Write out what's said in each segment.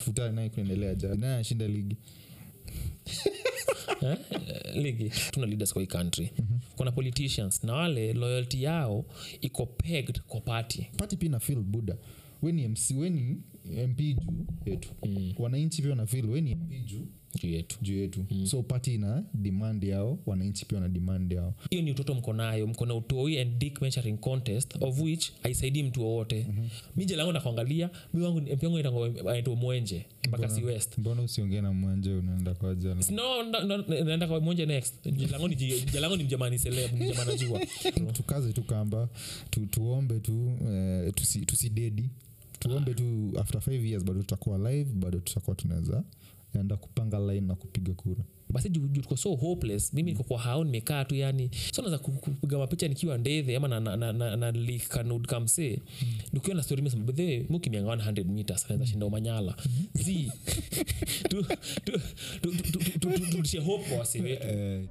futa naye kuendelea ja naye ashinda ligi eh? ligi tuna leaders kwa hii country kuna politicians na wale loyalty yao iko pegged kwa party pati pia na fil buda weni mc weni mp juu yetu mm. wananchi pia wanafil weni mp juu juu yetu juu yetu mm. so pati ina demand yao wananchi pia wana demand yao hiyo ni utoto mko nayo mko na utoi and dick measuring contest of which aisaidii mtu wowote mm-hmm. mi jelangu nakuangalia mi wangu mpi wangu inaitwa- inaitwa mwenje mpaka si west mbona usiongee na mwanje unaenda kwa jana no no, no, naenda kwa mwenje next jelangu ni ji- jelangu ni mjamani celeb ni mjamani najua tukaze tu kamba tu, tuombe tu eh, tusi, tusidedi tuombe tu after five years bado tutakuwa live bado tutakuwa tunaweza enda kupanga line na kupiga kura basi juu juu tuko so hopeless mimi niko kwa hao nimekaa tu yani so naweza ku- ku- kupiga mapicha nikiwa ndethe ama na, na, na, na, na lik kanud kamse nikiwa na story mesema bethe mukimianga 100 meters anaweza shinda umanyala zi tu- tu- tu- tu- tu- tu- tu- tu- turudishe hope kwa wasi wetu eh,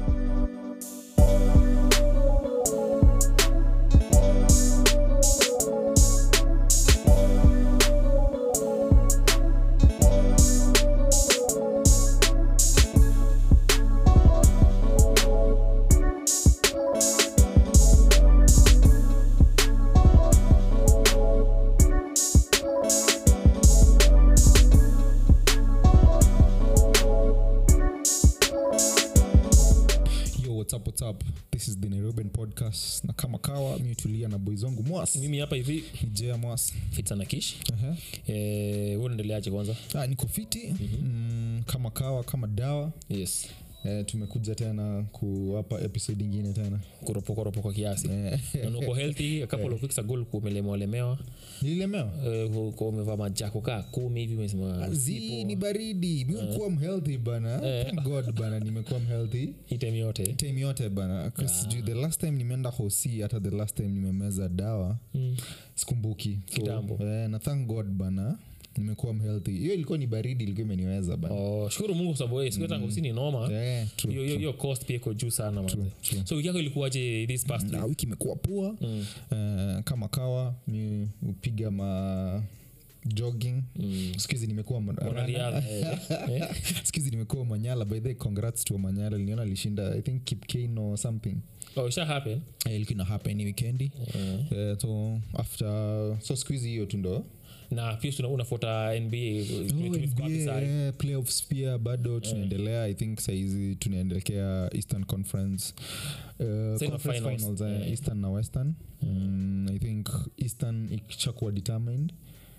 yo what's up, what's up? this is the nairobian podcast na kama kawa mi tulia na boys wangu mwas mimi hapa hivi nijea mwas fitsana kish uh-huh. eh, huo unaendeleaje kwanza ah, niko fiti mm-hmm. mm, kama kawa kama dawa yes eh, tumekuja tena kuwapa episode ingine tena kuropokoropoka kiasi eh, Na uko healthy a couple of weeks ago ulikuwa umelemewa lemewa nililemewa Eh, uko umevaa majako kaa kumi hivi umesema zi ni baridi miukuwa mhealthy bana Thank god bana nimekuwa mhealthy hii time yote time yote bana 'Cause juu the last time nimeenda hosi hata the last time nimemeza dawa Mm. sikumbuki Kitambo. eh, na thank god bana nimekuwa mhealthy hiyo ilikuwa ni baridi ilikuwa imeniweza bana Oh, shukuru mungu kwa sababu wewe siku hata kusini noma Eh, true, hiyo hiyo- hiyo cost pia iko juu sana manze so wiki yako ilikuwaje this past na week wiki imekuwa poa Mm. Eh, kama kawa mi upiga ma jogging Mm. skuhizi nimekuwa ma- mwanariadha eh, eh. skuhizi nimekuwa manyala by the way, congrats to manyala liniona alishinda i think kipkane or something oh isha happen Eh, ilikuwa ina happen hii wikendi Mm. Eh, so after so skuhizi hiyo tu ndo na pia tuna- unafuata nba Oh, tumefika wapi NBA, sahi? eh, playoffs pia bado tunaendelea i think saizi tunaendelekea eastern conference uh, Sasa ina conference finals. finals, eh, Eh. eastern na western mm, i think eastern ikishakuwa determined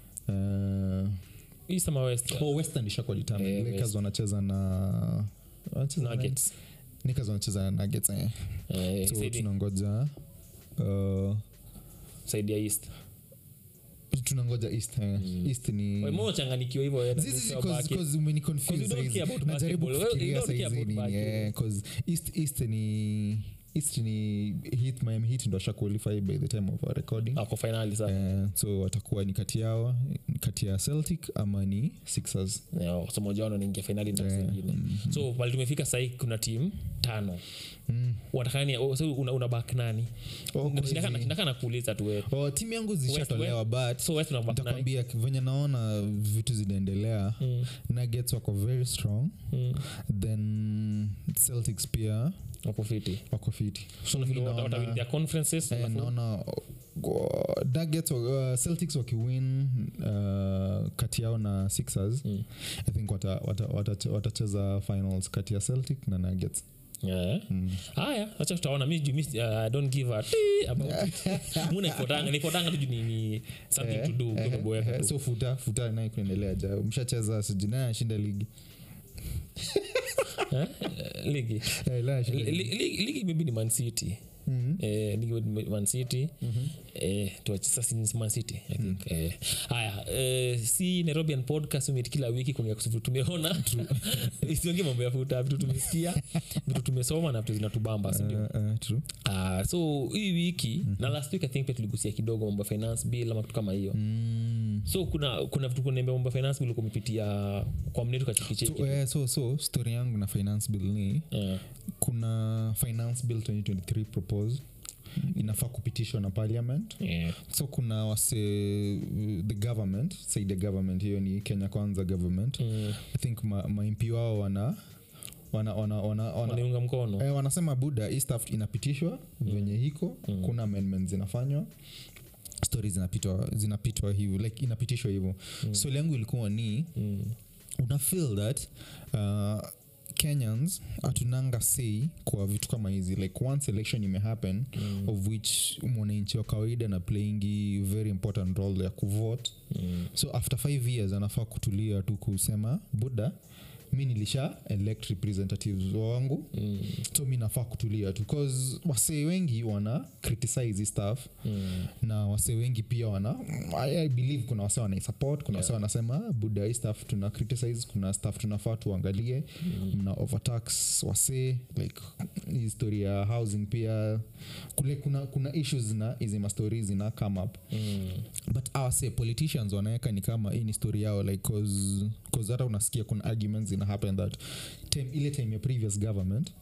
uh, East ama west oh, western ishakuwa determined Eh, lakers West. wanacheza na wanacheza na- nuggets Lakers wanacheza na nuggets eh. eh, so saidi- tunangoja uh, saidi ya east tunangoja east eh. east ni Wewe mbona changanikiwa hivyo wewe? Zizi, zi, Sio cause- basket. cause umeniconfuse 'Cause you don't saizi. care about najaribu basketball. Well, you kufikiria don't care saizi about ni basketball. yeah, 'cause east east ni east ni hit miami hit ndo asha qualify by the time of our recording ako finali sasa Eh, so watakuwa ni kati yao ni kati ya celtic ama ni sixers Yeah, so moja wao naingia finali na Yeah. zingine so pale tumefika sahii kuna timu tano watakani oh, so una, una back nani Oh, Nashindaka- kwezi. nashindaka na kuuliza tu wewe oh, timu yangu zishatolewa but so west una back nani ntakwambia venye naona vitu zinaendelea Mm, nuggets wako very strong mm. then celtics pia wako fiti wako fiti so mi nafikiri wata- naona- watawin their conferences Eh, alafu- naona uh, Nuggets, uh, celtics wakiwin uh, kati yao na sixers Mm. i think watacheza wata, wata, watacheza finals kati ya celtic na nuggets Yeah. mm. haya acha tutaona mi ju- mi, uh, I don't give a tii about it. Mu naifotanga naifotanga tu juu ni- ni something to do ukiwa umeboeka Eh, tu. so futa futa naye kuendelea ja mshacheza sijinaye ashinda ligi Eh? ligi Eh, la ashinda Li- ligi. li- ligi ligi maybe ni mancity Mhm. eh, ligi ni mancity eh, tuache- sasa ni mancity i think eh, haya eh, si nairobian podcast umeti kila wiki kuongea kuhusu vitu tumeona isiongee mambo ya futa vitu tumesikia vitu tumesoma na vitu zinatubamba sindio Eh, eh, true. Ah, so hii wiki na last week i think pia tuligusia kidogo mambo ya finance bill ama kitu kama hiyo Mm. so kuna kuna vitu kunaambia mambo ya finance bill ulikuwa umepitia kwa mnetu kachikicheki So, eh, so so story yangu na finance bill ni Eh, kuna finance bill 2023 propose inafaa kupitishwa na parliament yeah. so kuna wase the government say the government hiyo ni kenya kwanza government mm. i think ma, maimpi wao wana wana, wana, wana, wana waniunga mkono Eh, wanasema buda hii stuff inapitishwa venye hiko Mm. kuna amendment zinafanywa stori zinapitwa zinapitwa hivyo like inapitishwa hivyo Mm. swali yangu ilikuwa ni mm. una feel that uh, kenyans hatunanga say kwa vitu kama hizi like once election imehappen Mm. of which mwananchi wa kawaida na playingi very important role ya kuvote Mm. so after five years anafaa kutulia tu kusema buda mi nilisha elect representatives wangu Mm. so mi nafaa kutulia tu bcause wasee wengi wana criticize hii stuff Mm. na wasee wengi pia wana I, I believe kuna wasee wanaisupport kuna wasee wanasema "Ah, buda hii stuff tuna criticize kuna stuff tunafaa tuangalie mna overtax wasee like hii story ya housing pia kule kuna, kuna issues na hizi mastori zina come up Mm. but awase politicians wanaweka ni kama hii ni story yao like cause, cause hata unasikia kuna arguments zina happen that time, ile time ya previous government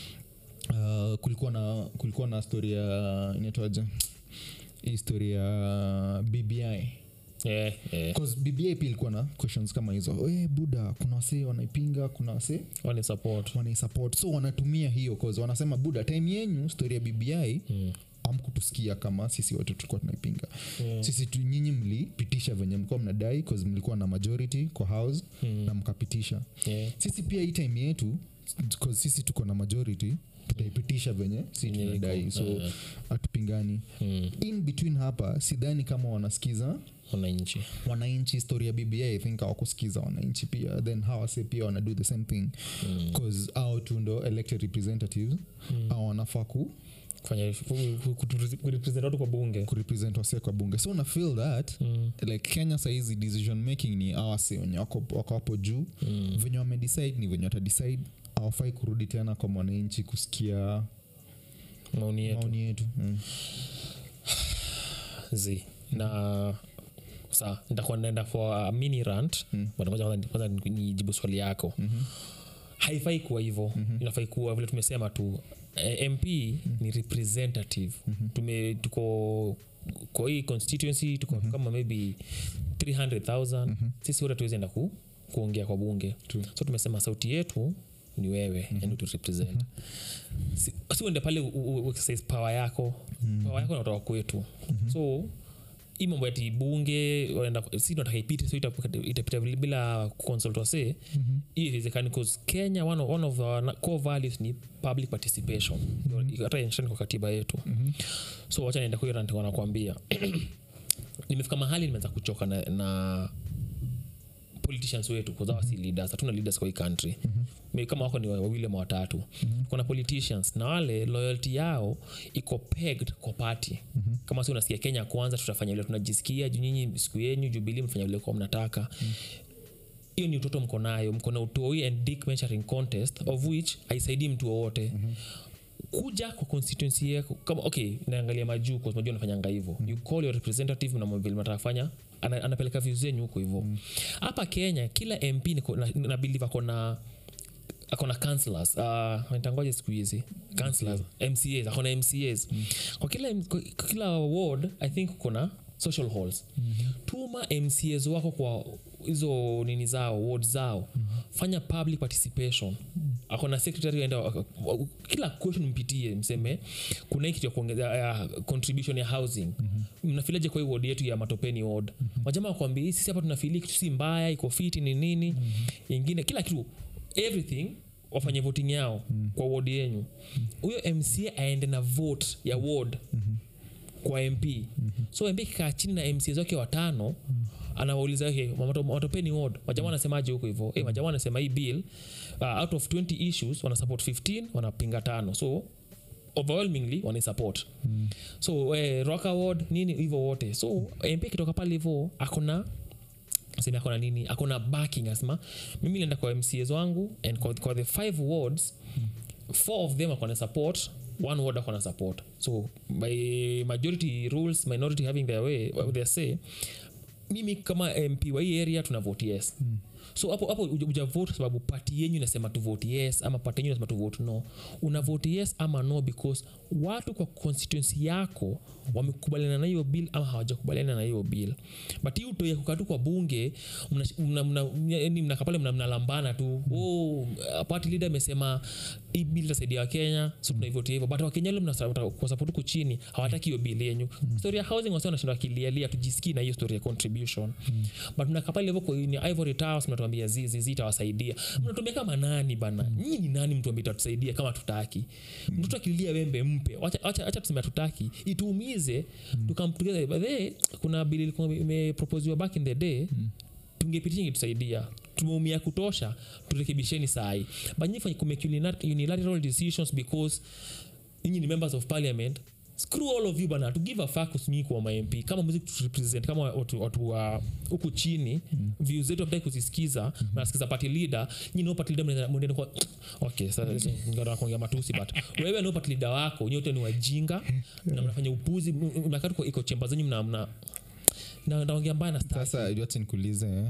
uh, kulikuwa na kulikuwa na story ya inaitwaje hii story ya bbi Yeah, yeah. bcause bbi pia ilikuwa na questions kama hizo e, buda kuna wasee wanaipinga kuna wasee Wani support wanaisupport so wanatumia hiyo cause wanasema buda time yenyu story ya bbi Mm. amkutusikia kama sisi wote tulikuwa tunaipinga Yeah. sisi tu nyinyi mlipitisha venye mlikuwa mnadai cause mlikuwa na majority kwa house Mm. na mkapitisha Yeah. sisi pia hii time yetu cause sisi tuko na majority tutaipitisha venye si Yenye tunadai iko. so Eh. hatupingani Mm. in between hapa sidhani kama wanasikiza wananchi wananchi story ya bba i think hawakusikiza wananchi pia then hawase pia wana do the same thing Mm. bcause au tu ndo elected representatives Mm. au wanafaa ku kufanya kurepresent watu kwa bunge kurepresent wase kwa bunge so una feel that Mm. like kenya saizi decision making ni awase wenye wako wako hapo juu Mm. venye wamedecide ni venye watadecide awafai kurudi tena kwa mwananchi kusikia maoni yetu maoni yetu mm. zi na sa nitakuwa naenda for a mini rant Mm. but ngoja kwanza- kwanza nijibu swali yako Mhm. haifai kuwa hivyo inafai kuwa vile tumesema tu eh, mp ni representative tume tuko kwa hii constituency tuko kama maybe 300000 sisi wote tuwezi enda ku, kuongea kwa bunge True. so tumesema sauti yetu ni wewe mm-hmm. yani turepresent si, si uende pale u- u- u- exercise power yako mm-hmm. power yako inatoka kwetu mm-hmm. so hii mambo ati bunge waenda si tunataka ipite so ita- itapita vile bila consult wase hii iwezekani bcause kenya one of, one of our na- core values ni public participation hata mm kwa katiba yetu so wacha nienda kuyo rant wanakwambia nimefika mahali nimeanza kuchoka na, na politicians wetu kuzawa si leaders hatuna leaders kwa hii country mm-hmm. kama wako ni wa- wawili ama watatu mm-hmm. kuna politicians na wale loyalty yao iko pegged kwa party mm-hmm. kama si unasikia kenya kwanza tutafanya vile tunajisikia juu nyinyi siku yenyu jubilii mfanya vile kuwa mnataka hiyo ni utoto mko nayo mko na utoi and dick measuring contest of which haisaidii mtu wowote mm-hmm kuja kwa constituency yako kama okay naangalia majuu kwa majuu anafanyanga hivyo mm. you call your representative na vile mnataka fanya ana, anapeleka views zenyu huko hivyo hapa kenya kila mp niko- na, na believe ako na akona councillors uh, nitangoje siku hizi councillors mcas akona mcas kwa kila kwa kila ward i think kuna social halls mm-hmm. tuma mcas wako kwa hizo nini zao ward zao mm-hmm. fanya public participation mm-hmm. akona secretary enda kila question mpitie mseme kuna hii kitu ya kuongeza ya contribution ya housing mm-hmm. mnafilaje kwa hii ward yetu ya matopeni ward mm-hmm. wajamaa wakwambia sisi hapa tunafili kitu si mbaya iko fiti ni nini mm-hmm. ingine kila kitu everything wafanye voting yao mm. kwa ward yenyu huyo mm. mca aende na vote ya ward mm-hmm. kwa mp mm-hmm. so mp kikaa chini na mca wake watano mm. anawauliza okay, mato- matopeni ward majamaa wanasemaje huko hivo hey, majamaa wanasema hii bill uh, out of 20 issues wana support 15 wanapinga tano so overwhelmingly wanaisupport mm. so eh, rock award nini hivyo wote so mp akitoka pale hivo akona seme akona nini akona backing asema mimi lienda kwa mcs wangu and kwa, kwa the five wards four of them akona support one ward akona support so by majority rules minority having their way their say mimi kama mp wa hii area tuna vote yes mm. so hapo hapo uja- ujavote sababu pati yenyu inasema tu vote yes ama pati yenyu inasema tu vote no una vote yes ama no because watu kwa constituency yako wamekubaliana na hiyo bill ama hawajakubaliana na hiyo bill but hii utoia kukatu kwa bunge mnakapale mna, mna, yaani mnakapale mna, mnalambana tu oh, party leader amesema hii bill itasaidia wakenya so tunaivotia hivyo but wakenya le kwa support huku chini hawataki hiyo bill yenyu story ya housing wasi wanashinda wakilialia tujisikii na hiyo story ya contribution but mnakapale hivyo kwa ni ivory towers mnatuambia zizi zitawasaidia mnatuambia kama nani bana nyinyi ni nani mtuambia itatusaidia kama tutaki mtoto akililia wembe mpe wacha, wacha, wacha tuseme hatutaki ituumize tukamtugeza but hey, kuna bill ilikuwa imeproposiwa back in the day tungepitia ingetusaidia tumeumia kutosha turekebisheni sahi banyi fanye kumake unila- unilateral decisions because nyinyi ni members of parliament screw all of you bana to give a fuck nyinyi kwa mamp kama muzi represent kama watu, watu wa huku chini mm. views zetu hataki kuzisikiza mm-hmm. nasikiza party leader nyinyi no party leader mnaenda- mnaenda kwa okay sasa ngara kuongea matusi but wewe no party leader wako nyote ni wajinga na mnafanya upuzi mnakaa tu kwa iko chemba zenyu mna mna na naongea mbaya na staki. sasa wacha nikuulize eh.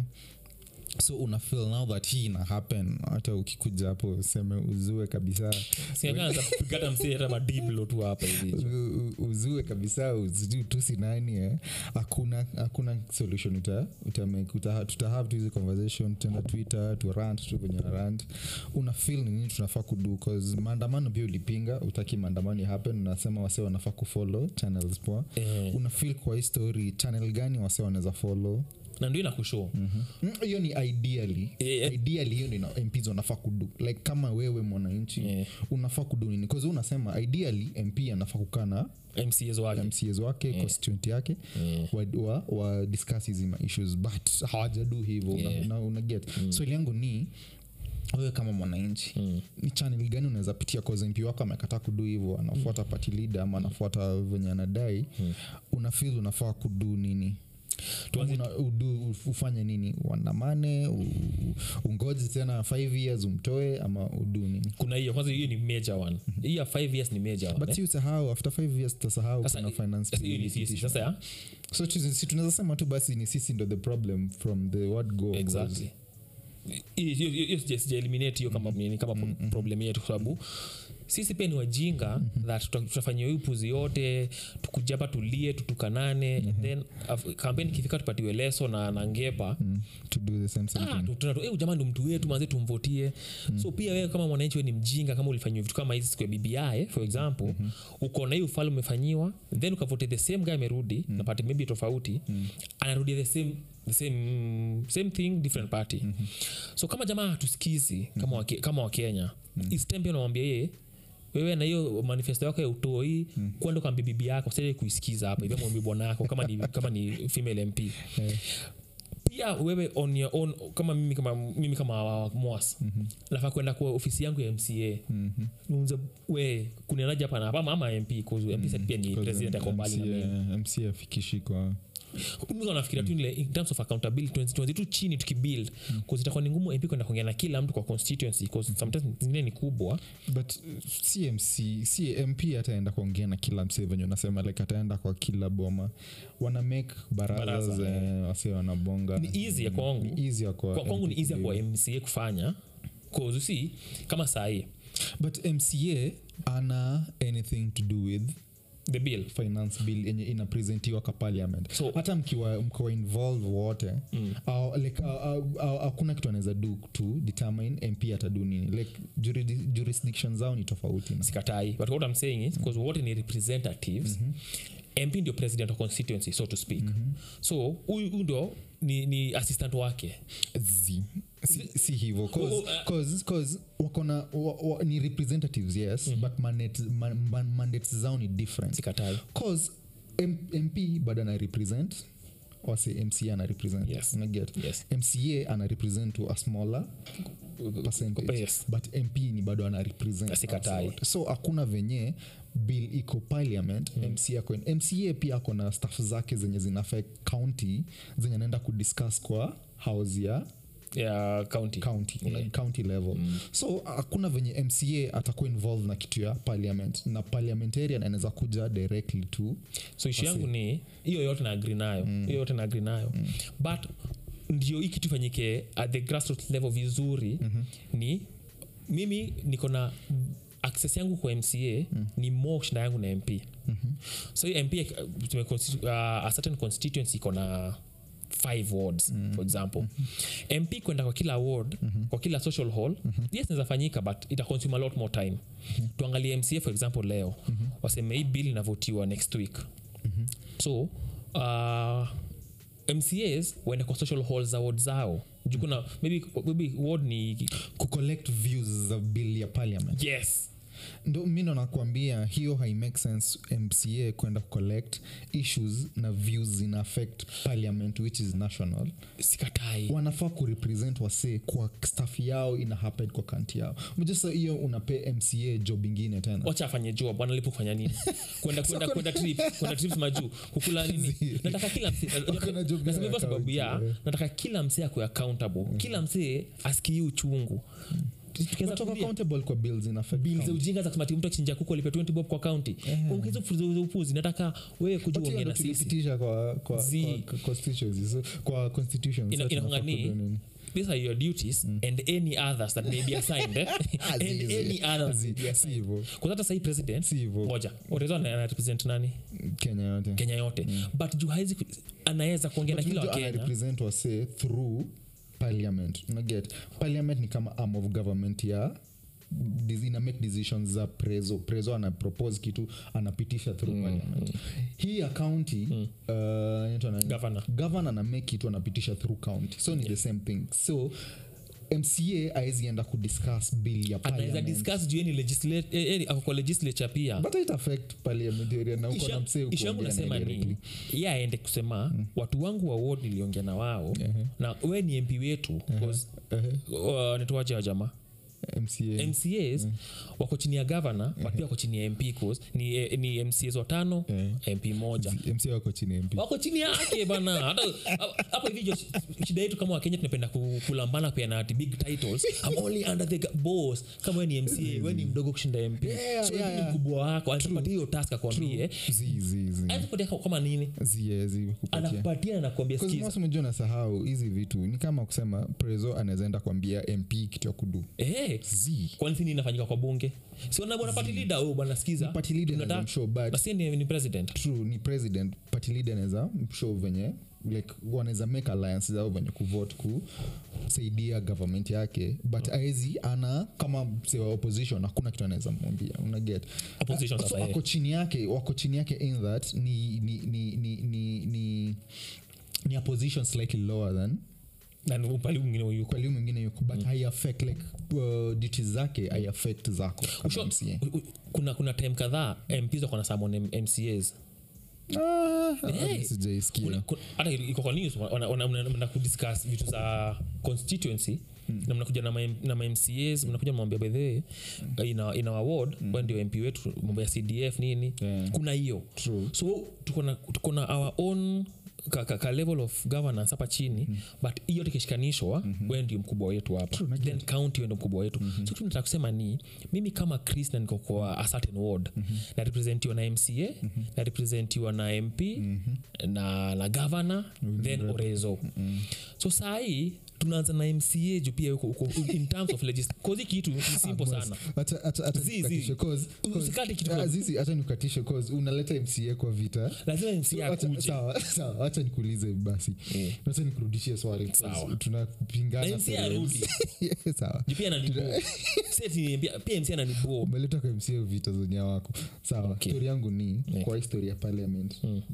so una feel now that hii ina happen hata ukikuja hapo useme uzue kabisa singaanza kupigana msee hata madiblo tu hapa hivi U- u- uzue kabisa uzijui tusi nani eh. hakuna hakuna solution uta, uta make, uta, tutahave tu hizi conversation tenda twitter tu rant tu kwenye rant una feel ni nini tunafaa kudu cause maandamano pia ulipinga utaki maandamano happen unasema wase wanafaa kufollow channels poa Eh. una feel kwa hii story channel gani wase wanaweza follow na ndio inakushow Mm, hiyo ni ideally Yeah. ideally hiyo ndio mps wanafaa kudu like kama wewe mwananchi Yeah. unafaa kudu nini bcause unasema ideally mp anafaa kukaa na mcs wake mcs wake yeah. constituent yake Yeah. wa, wa, wa discuss hizi ma issues but hawajadu hivyo Yeah. una, una, una get mm. swali yangu ni wewe kama mwananchi Mm. ni channel gani unaweza pitia cause mp wako amekataa kudu hivyo anafuata mm. party leader ama anafuata venye anadai mm. una feel unafaa kudu nini Tuanze- Una- udu, ufanye nini uandamane u- ungoji tena five years umtoe ama udu nini kuna hiyo kwanza hiyo ni major one hii ya five years ni major one but eh? si usahau after five years tutasahau Sasa, kuna finance sasa hiyo ni bill sisi ikitisha. sasa ya so tu- si tunaweza sema tu basi ni sisi ndo the problem from the word go exactly Hiyo- hiyo hiyo sija- sija eliminate hiyo kama nini, kama pro- problem yetu kwa sababu sisi pia ni wajinga that tuta- tutafanyia hii upuzi yote tukuja hapa tulie tutukanane then af- kampeni ikifika tupatiwe leso na, na ngepa Mm, to do the same same Ah, thing tu- tuna tu, "Eh, jamaa ndo mtu wetu manze tumvotie so pia wewe kama mwananchi we ni mjinga kama ulifanyiwa vitu kama hizi siku ya bbi for example mm-hmm. uko na hiyo ufalme umefanyiwa then ukavote the same guy amerudi mm. na party maybe tofauti mm. anarudia the same the same, same thing different party mm-hmm. so kama jamaa hatusikizi kama, wake, kama wakenya mm. istempia unamwambia yeye wewe na hiyo manifesto yako ya utoi mm. kwenda kwa bibi yako sasa kuisikiza hapa hivyo mwambie bwana yako kama ni, kama ni female mp Eh, pia wewe on your own kama mimi kama mimi kama mwas mm-hmm. nafaa kwenda kwa ofisi yangu ya mca mhm. niuze we kunianaja hapa na hapa ama- ama mp kuzu mp mm-hmm. pia ni Because president ako mbali na mimi MCA mc afikishi kwa mimi nafikiria tu ile in terms of accountability tuanze- tuanze tu chini tukibuild cause itakuwa ni ngumu mp kwenda kuongea na kila mtu kwa constituency cause sometimes zingine ni kubwa but uh, cmc cmp ataenda kuongea na kila msee venye unasema like ataenda kwa kila boma wana make baraza Baraza, za wase wanabonga ni easy ya kwangu Ni easier kwa kwa, kwangu ni MP easy kwa kudeal. mca kufanya cause you see kama sahii but mca ana anything to do with the bill finance bill yenye inapresentiwa ka parliament So- hata mkiwa mkiwa involve wote mm. uh, like hakuna uh, uh, hakuna kitu anaweza do to determine mp atadu nini like juridi- jurisdiction zao ni tofauti na sikatai but what i'm saying is because wote ni representatives mm-hmm. mp ndio president of constituency so to speak mm-hmm. so huyu huyu ndo ni, ni assistant wake Zi. si, si hivo cause, Oh, oh, uh, cause, cause wakona wa, wa, ni representatives yes mm-hmm. but mandate, man, man, mandates zao ni different sikatai cause M, mp bado ana represent wase mca ana represent Yes. unaget yes mca ana represent to a smaller percentage Yes. but mp ni bado ana represent Asikatai. us wote. so hakuna venye bill iko parliament mm. mca ako mca pia ako na staff zake zenye zinafaa county zenye anaenda kudiscuss kwa house ya ya county county Yeah. like county level so hakuna venye mca atakuwa involved na kitu ya parliament na parliamentarian anaweza kuja directly to so ishu yangu ni hiyo yote na agri nayo hiyo yote na agri nayo but ndio hii kitu ifanyike at the grassroots level vizuri mm-hmm. ni mimi niko na access yangu kwa mca mm. ni more kushinda yangu na mp mm-hmm. so hii mp uh, tume constitu- uh, a certain constituency iko na five wards mm. for example mm-hmm. mp kwenda kwa kila ward mm-hmm. kwa kila social hall mm-hmm. yes inawezafanyika but ita consume a lot more time mm-hmm. tuangalie mca for example leo mm-hmm. waseme hii bill inavotiwa next week mm-hmm. so uh, mcas waende kwa social halls za ward zao juu kuna maybe, maybe ward ni kucollect views za bill ya parliament yes ndo mi ndo nakuambia hiyo hai make sense mca kwenda kucollect issues na views zina affect parliament which is national sikatai wanafaa kurepresent wase kwa staff yao ina happen kwa kanti yao mjasa hiyo unape mca job ingine tena wacha afanye job wanalipo kufanya nini kwenda kwenda kwenda trip kwenda trips majuu kukula nini nataka kila msee Wako na job nasema ya hivyo sababu account, ya yeah. nataka kila msee akuwe accountable kila msee asikii uchungu tukianza Watoka kuambia accountable kwa bills ina affect bill za county. ujinga za kusema ati mtu akichinja kuku alipe 20 bob kwa kaunti ongeza ufuzo za upuzi nataka wewe kuja But hiyo uongee ndo na sisi tulipitisha kwa kwa Zi. kwa constituencies so, kwa constitutions Ina- so tunafaa inakuanga ni- kujua nini. these are your duties and any others that may be assigned eh? Ah, and zi, zi. any others Zi, may be si assigned hivyo kwa hata sahii president si hivyo moja orezo anarepresent nani kenya yote kenya yote but juu haizi anaweza kuongea na But kila mtu wakenya anarepresent wase through parliament unaget parliament ni kama arm of government ya dis- ina make decisions za prezo prezo ana propose kitu anapitisha through parliament hii ya county uh, inaitwa nani? Governor. governor ana make kitu anapitisha through county so ni the same thing so mca aezi enda kudiscuss bill ya anaweza parliament discuss juu yeye ni legisla- eh, eh, ako kwa legislature pia but it affect parliamentarian na uko na msee ishu yangu kuongea nasema naye ni directly. ye aende kusema watu wangu wa ward niliongea na wao na we ni mp wetu uh, nituwaje wa jamaa mca mcas wako chini ya gavana but pia wako chini ya mp cause ni, eh, ni mcas watano mp moja mca wako chini ya mp wako chini yake bana hata hapo hivi jo shida yetu kama wakenya tunapenda ku- kulambana pia na ati big titles I'm only under the ga- boss kama we ni mca we ni mdogo kushinda mp Yeah, so yeah, yeah, yeah. mkubwa wako anakupatia hiyo task akwambie zi zi zi anakupatia kama nini zie zi kupatia anakupatia na nakwambia skiza mosmejua nasahau hizi vitu ni kama kusema prezo anawezaenda kuambia mp kitu ya kudu Eh, z kwani sini inafanyika kwa bunge siona bwana party leader oh bwana skiza party leader tunataka- anaweza mshow but na si ni, ni president true ni president party leader anaweza mshow venye like wanaweza make alliance zao venye kuvote kusaidia government yake but aezi ana kama msee wa opposition hakuna kitu anaweza mwambia unaget Opposition so sasa, eh. wako chini yake wako chini yake in that ni ni ni ni ni, ni ni a position slightly lower than na ni upali mwingine yuko kwaliu mwingine yuko but hai affect like uh, duties zake hai affect zako kama Usho- MCA. u- u- kuna kuna time kadhaa mps wako na summon M- mcas Ah, Hey. sijaisikia Kuna- kuna- hata iko kwa news wana- wana- wana- mnaenda kudiscuss vitu za constituency na mnakuja na ma- na mamcas mnakuja mnamwambia bedhee ina, ina award mm. ndio mp wetu mambo ya cdf nini Yeah. kuna hiyo True. so tuko na tuko na our own ka, ka, ka level of governance hapa chini mm. but hiyo tikishikanishwa mm-hmm. we ndio mkubwa wetu hapa True, najua. then county we ndio mkubwa wetu mm-hmm. so tunataka kusema ni mimi kama chris na niko kwa a certain ward mm-hmm. na representiwa na mca mm-hmm. na representiwa na mp mm-hmm. na, na governor mm-hmm. then orezo mm-hmm. so sahii tunaanza na mca juu pia yuko- uko in terms of legis kozi kitu ni simple sana Hata- hata- hata Zi, zi. nikukatishe, 'cause- 'cause- Usikate kitu Ah, kwa- zizi, hata nikukatishe 'cause unaleta mca kwa vita lazima mca Wacha- akuje sawa sawa wacha nikuulize basi Eh. wacha nikurudishie swali 'cause Sawa. tunapingana Na MC for arudi. names. sawa Juu pia ananibo Seti, pia- pia mc ananibo umeleta kwa mca vita zenye wako sawa Okay. stori yangu ni Yeah. kwa histori ya parliament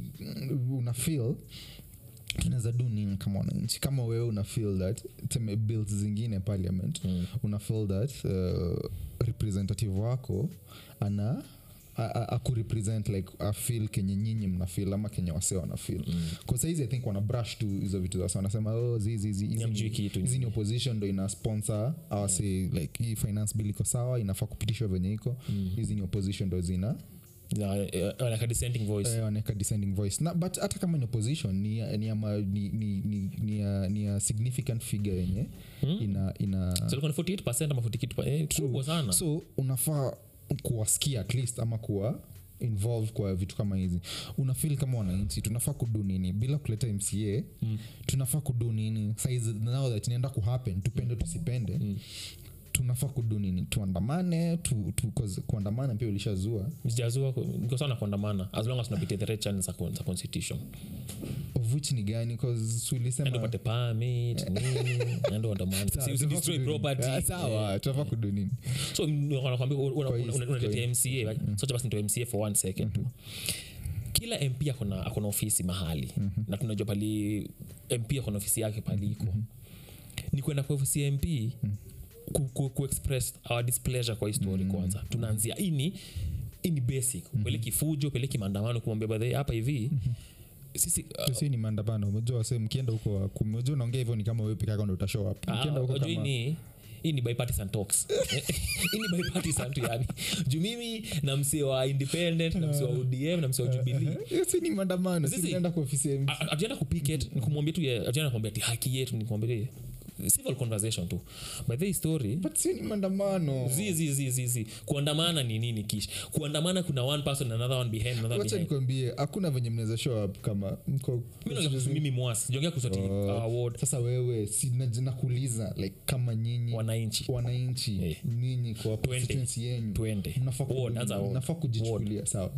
una feel tunaweza do nini kama wananchi kama wewe una feel that teme bills zingine parliament mm. una feel that uh, representative wako ana a- a- akurepresent like afil kenye nyinyi mna feel ama kenye wase wana feel mm. saizi i think wana brush tu hizo vitu za wanasema oh, zizi hizi hizi Hamjui ni- kitu. hizi ni opposition ndo ina sponsor awase like hii finance bill iko sawa inafaa kupitishwa venye iko hizi ni opposition ndo zina Na, eh, like a dissenting voice eh, wanaweka descending voice na, but hata kama ni opposition ni, ya- ni, ama, ni, ni, ni, ni, ya, ni ya significant figure yenye Hmm? ina, ina so ilikuwa ni 48 ama 40 kitu eh, kubwa sana so unafaa kuwasikia at least ama kuwa involved kwa vitu kama hizi unafil kama wananchi tunafaa kudu nini bila kuleta mca mm. tunafaa kudu nini saizi now that inaenda kuhappen tupende tusipende mm tunafaa kudu nini tuandamane tu, tu, 'cause kuandamana pia ulishazua sijazua niko sana kuandamana as long as tunapitia the right channels za con- za constitution of which ni gani 'Cause endo ulisema upate permit nini endo andamana Sawa, Si- usi tunafaa destroy kudu nini? property Ah, sawa tunafaa kudu nini so m- wanakwambia una- una- Kwa hii- una- kwa unatetea mca right? so basi nitoe mca for one second tu kila mp akona akona ofisi mahali na tunajua pali mp akona ofisi yake paliko ni kwenda kwa ofisi ya mp ku, ku, ku express our displeasure kwa histori kwanza tunaanzia hii ni hii ni basic peleki fujo peleki maandamano kumwambia badhe hapa hivi sisi uh, si ni maandamano umejua wase mkienda huko kumejua unaongea hivyo ni kama wewe peke yako ndo utashow up mkienda huko unajua hii kama ni hii ni bipartisan talks hii ni bipartisan tu yani juu mimi na msee wa independent na msee wa odm na msee wa jubilee Hiyo si ni maandamano si Sisi- tunaenda kwa ofisi ya MC. atuenda kupiket nikumwambia tu ya- atuenda kumwambia ti haki yetu nikumwambia civil conversation tu by the story but si ni maandamano zi zi zi zi zi kuandamana ni nini kish kuandamana kuna one person another one behind another wacha behind nikwambie hakuna venye mnaweza show up kama mko mimi naongea kuhusu mimi mwasi jongea kuhusu ati Oh. our ward sasa wewe si na- nakuuliza like kama nyinyi wananchi wananchi Eh. nyinyi kwa Twende. constituency yenyu twende mnafaa Ward, kudu- anza ward. mnafaa kujichukulia sawa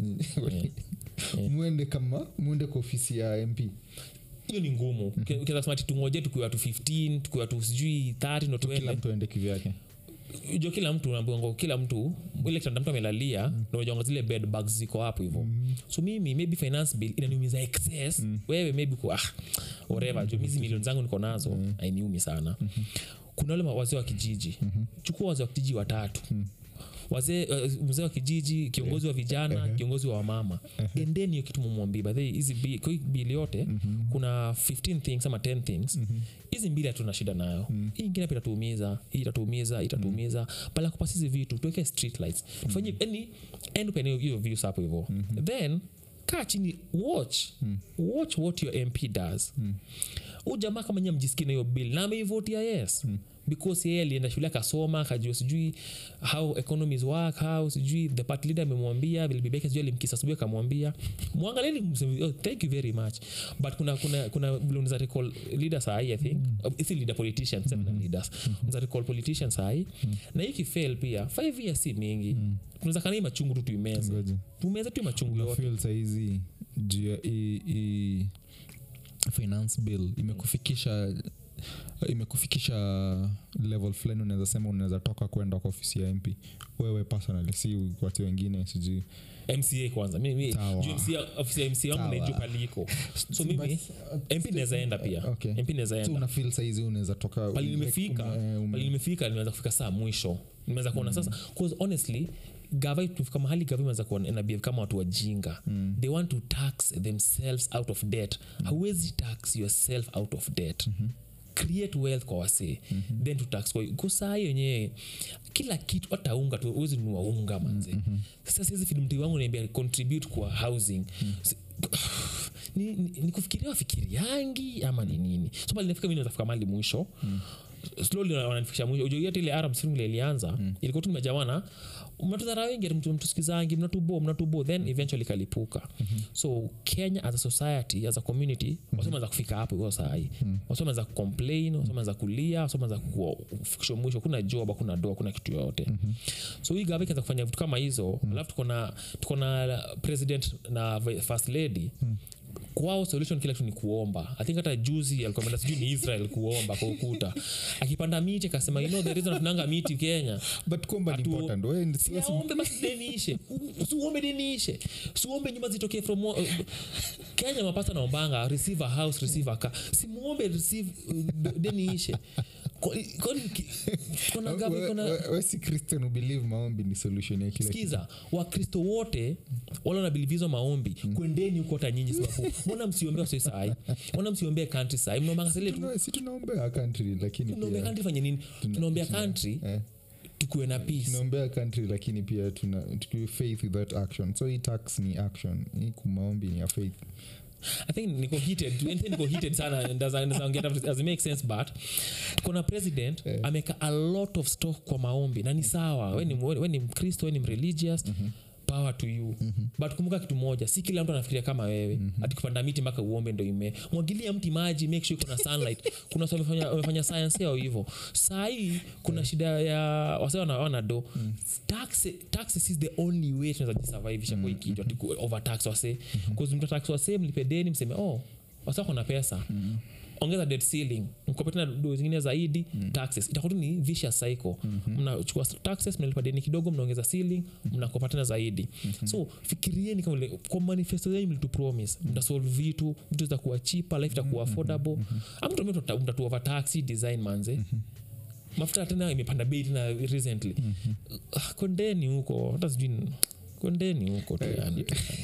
mwende kama mwende kwa ofisi ya mp hiyo ni ngumu ukiweza kusema ati tungoje tukiwa tu 15 tukiwa tu sijui 30 ndo kila tuende mtu aende kivyake jo kila mtu nambongo kila mtu ile kitanda mtu amelalia mm. najonga zile bed bags ziko hapo hivo mm. so mimi maybe finance bill inaniumiza excess mm. wewe maybe ku ah, whatever jo mizi milioni zangu niko nazo mm. ainiumi sana mm-hmm. kuna wale ma- wazee wa kijiji mm-hmm. chukua wazee wa kijiji watatu mm wazee uh, mzee wa kijiji kiongozi wa vijana kiongozi wa wamama endeni hiyo kitu mumwambii badhe hizi bi- kwa hii bili yote kuna 15 things ama 10 things hizi mbili hatuna shida nayo hii ingine pia itatuumiza hii itatuumiza itatuumiza pala kupasi hizi vitu tuweke street lights tufanye yani end upene hiyo views hapo hivo then kaa chini watch watch what your mp does huu jamaa kama nyia mjisikia na hiyo bill na ameivotia yes because yeye alienda shule akasoma akajua sijui how economies work how sijui the party leader amemwambia vile bibi yake sijui alimkisa asubuhi akamwambia mwangaleni mseme, oh, thank you very much but kuna kuna kuna vile unaweza recall leaders sahi i think mm. si leader politicians mm leaders unaweza recall politicians sahi na hii kifail pia five years si mingi tunaweza kana hii machungu tu tuimeze Ngoja. tumeze tu hii machungu yote unafil sahizi juu ya hii- hii finance bill imekufikisha imekufikisha level fulani unaweza sema unaweza toka kwenda kwa ofisi ya mp wewe personally si watu wengine sijui mca kwanza mimi Sawa. juu MCA ofisi ya mca wangu Sawa. naijua paliko so mimi mp naweza enda pia Okay. mp naweza so enda unafil sahizi unaweza toka pali ume- nimefika ume- ume- pali nimefika nimeweza kufika saa mwisho nimeweza kuona sasa cause honestly gava tumefika mahali gava imeweza kuona ina behave kama watu wajinga mm. they want to tax themselves out of debt mm. hauwezi tax yourself out of debt mm-hmm create wealth kwa wasee mm-hmm. then to tax kwa kusaa yenyewe kila kitu hata unga tu uwezi nunua unga manze mm-hmm. sasa siwezi fidmti wangu naambia contribute kwa housing mm-hmm ni, ni, ni kufikiria wafikiriangi ama ni nini so pale nafika mi nazafika mali mwisho mm slowly wana- wananifikisha mwisho Ujue hata ile arab spring ile ilianza mm. ilikuwa tu nimejawana mnatudhara wengi mtu- mtusikizangi mnatubo mnatubo then eventually kalipuka mm-hmm. so kenya as a society as a community mm-hmm. wasomeanza kufika hapo hiyo sahii mm-hmm. wasomeanza kucomplain wasomeanza kulia wasomeanza kufikishwa mwisho kuna job kuna doa kuna kitu yoyote mm-hmm. so hii gava ikaanza kufanya vitu kama hizo mm-hmm. alafu tuko na tuko na president na vi- first lady mm-hmm kwao solution kila kitu ni kuomba i think hata juzi alikuwa ameenda sijui ni israel kuomba kwa ukuta akipanda miti akasema you know the reason tunanga miti kenya but kuomba ni Atu- important wewe ni- si- siaombe basi deniishe siuombe deniishe siuombe nyumba zitokee from uh, kenya mapasta naombanga receive a house receive a car simuombe receive uh, deniishe Kwa- kwani ki- kuna gavi we- kuna we- we si christian ubelieve maombi ni solution ya kila kitu. skiza wakristo wote wale wanabilivizo maombi kwendeni huko hata nyinyi sababu mbona msiombea wasoi sai mbona msiombee country sai mnaombanga sile tu Tuna- si tunaombea country lakini tunaombea pia country fanye nini tunaombea country eh, tukuwe na peace tunaombea country lakini pia tuna tukiwe faith without action so hii tax ni action hii kumaombi ni ya faith i think niko heated Anything niko heated sana and does- does get up- does it make sense but kuna president Eh. ameka a lot of stock kwa maombi na ni sawa we ni, we ni mkristo we ni mreligious power to you but kumbuka kitu moja si kila mtu anafikiria kama wewe ati kupanda miti mpaka uombe ndo ime mwagilia mti maji make sure iko na sunlight kuna watu wamefanya, wamefanya science yao hivyo sahii kuna shida ya wase wana, wana do tax, taxes is the only way tunaweza jisurvivisha kwa hii kitu ati ku- overtax wase mm mtatax wase mlipe deni mseme oh wase wako na pesa ongeza debt ceiling mkope tena do zingine zaidi taxes itakuwa tu ni vicious cycle mnachukua taxes mnalipa deni kidogo mnaongeza ceiling mnakopa tena zaidi so fikirieni kama vile- kwa manifesto yenu mlitu promise mtasolve vitu vitu zitakuwa cheaper life itakuwa affordable amtumia mtatu overtaxi design manze mafuta tena imepanda bei tena recently Ah, kondeni huko hata sijui ni- kondeni huko tu yani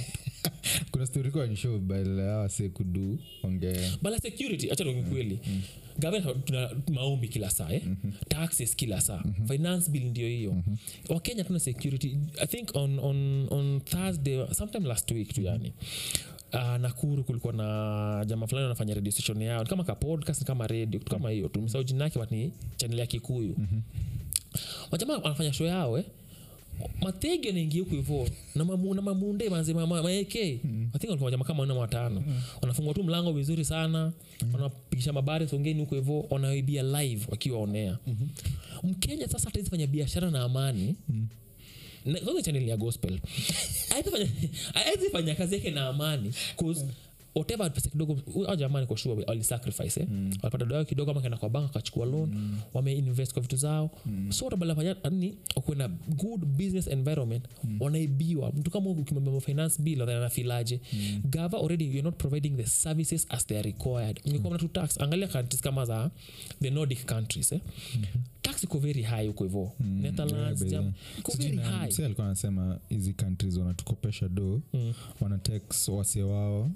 kuna story kwa ni show balawase kudu onge bala security acha tuongee kweli gavana tuna maombi kila saa eh? taxes kila saa finance bill ndio hiyo wakenya tuna security i think on, on, on thursday sometime last week tu yani Uh, nakuru kulikuwa na jama fulani wanafanya radio station yao ni kama ka podcast ni kama radio kitu kama hiyo tumesahau jina yake but ni channel ya kikuyu wajamaa wanafanya show yao eh? matege anaingia huku hivo na mamu- na mamunde manze ma- ma- maek i think walikuwa jamaa kama wanne watano wanafungua tu mlango vizuri sana wanapigisha mabari songeni huko hivo wanaibia live wakiwa onea mkenya sasa hataezi fanya biashara na amani Na- kwanza channel ya gospel Haezi fanya- haezi fanya kazi yake na amani 'cause whatever pesa kidogo au jamani kwa sure walisacrifice eh? walipata doa kidogo ama kaenda kwa bank akachukua loan wameinvest kwa vitu zao so watabalafanya ni wakuwe na good business environment wanaibiwa mtu kama ukimwambia finance bill then anafilaje gava already you're not providing the services as they are required mngekuwa mnatu tax angalia countries kama za the nordic countries eh? tax iko very high huko hivo netherlands Yeah, Jam- by iko Sijui very na- high msee alikuwa anasema hizi countries wanatukopesha do Mm. wanatex wase wao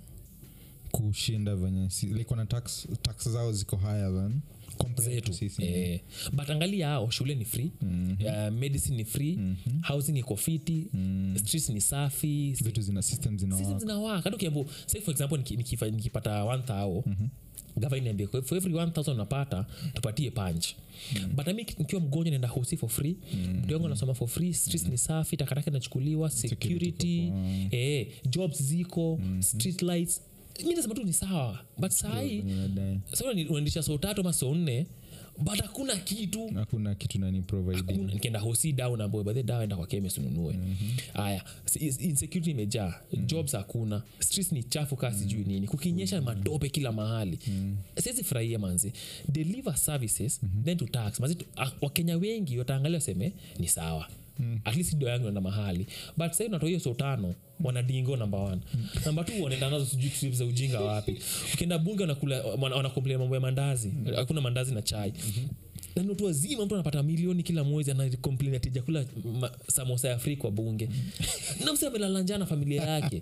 kushinda venye si- like wana tax, tax zao ziko higher than compared to zetu sisi eh, but angalia hao shule ni free uh, medicine ni free housing iko fiti streets ni safi vitu zina system system zinawaka zinawaka hata ukiambo say for example niki- nikifa- nikipata 1000 gava niambia for every 1000 unapata tupatie punch but nami nikiwa mgonjwa naenda hosi for free mtu wangu anasoma for free streets ni safi takataka inachukuliwa security eh, jobs ziko street lights mi nasema tu ni sawa but sahii Inadai. sasa ni- unaendesha soo tatu ama soo nne but hakuna kitu hakuna kitu nani providing Hakuna. nikienda hosi dawa naambia badhe dawa enda kwa kemis ununue haya s- insecurity imejaa jobs hakuna streets ni chafu kaa sijui nini kukinyesha matope kila mahali siwezi furahia manzi deliver services then to tax manzi tu- ah, wakenya wengi wataangalia waseme ni sawa at least do yangu enda mahali but sahii unatoa hiyo so tano wanadingo namba one namba t wanaenda nazo sijui trip za ujinga wapi ukienda bunge wanakula wana- wanakomplain mambo ya mandazi hakuna mandazi na chai na ni watu wazima mtu anapata milioni kila mwezi anakomplain ati jakula ma- samosa ya free kwa bunge na msi amelala njaa na familia yake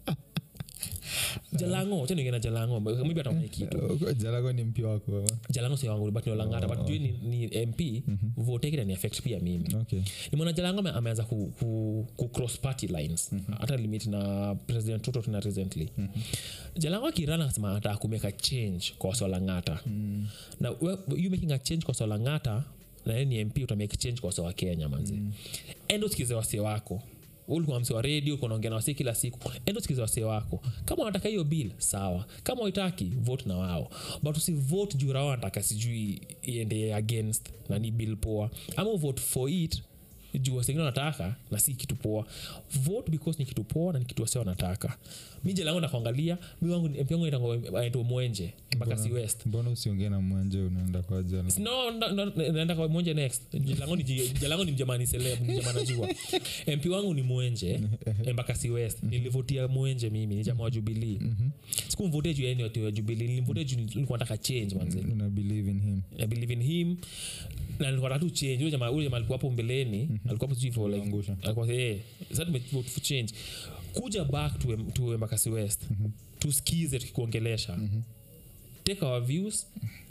jalango chaningena jalango maybe ataona hii kitu Uh, jalago ni mpya wako ama? jalango si wangu but ni olangata but juu ni, ni mp vote yake ni affect pia mimi okay nimeona jalango ame- ameanza ku, ku, ku cross party lines hata limit na president tuto tena recently jalango akirana akasema ataka kumeka change kwa swalangata na we- you making a change kwa swalangata na yeye ni mp utamake change kwa sawa kenya manzi mm. endo sikize wase wako ulikuwa mse wa redio kunaongea na wasi kila siku endo sikiza wase wako kama wanataka hiyo bill sawa kama waitaki vote na wao but usivote juu rao wanataka sijui iende against na ni bill poa ama uvote for it juu wasengine wanataka na si kitu poa vote because ni kitu poa na ni kitu wase wanataka mi jelangu nakuangalia mi wangu mp wangu aitwa mwenje mpaka si west mbona usiongee na mwanje unaenda kwa jala no no, no, naenda kwa mwenje next jalango ni, ji- jalango ni mjamani celeb ni jamaa najua mp wangu ni mwenje embakasi west nilivotia mwenje mimi ni jamaa wa jubilii sikumvotia juu yani watu wa jubilii nilimvotia juu nilikuwa nataka change manze una believe in him I believe in him na nilikuwa nataka tu change ule jamaa ule jamaa alikuwa hapo mbeleni alikuwa hapo sijui for like Angusha. alikuwa eh sasa tumevote for change kuja back to to embakasi west tusikize tukikuongelesha take our views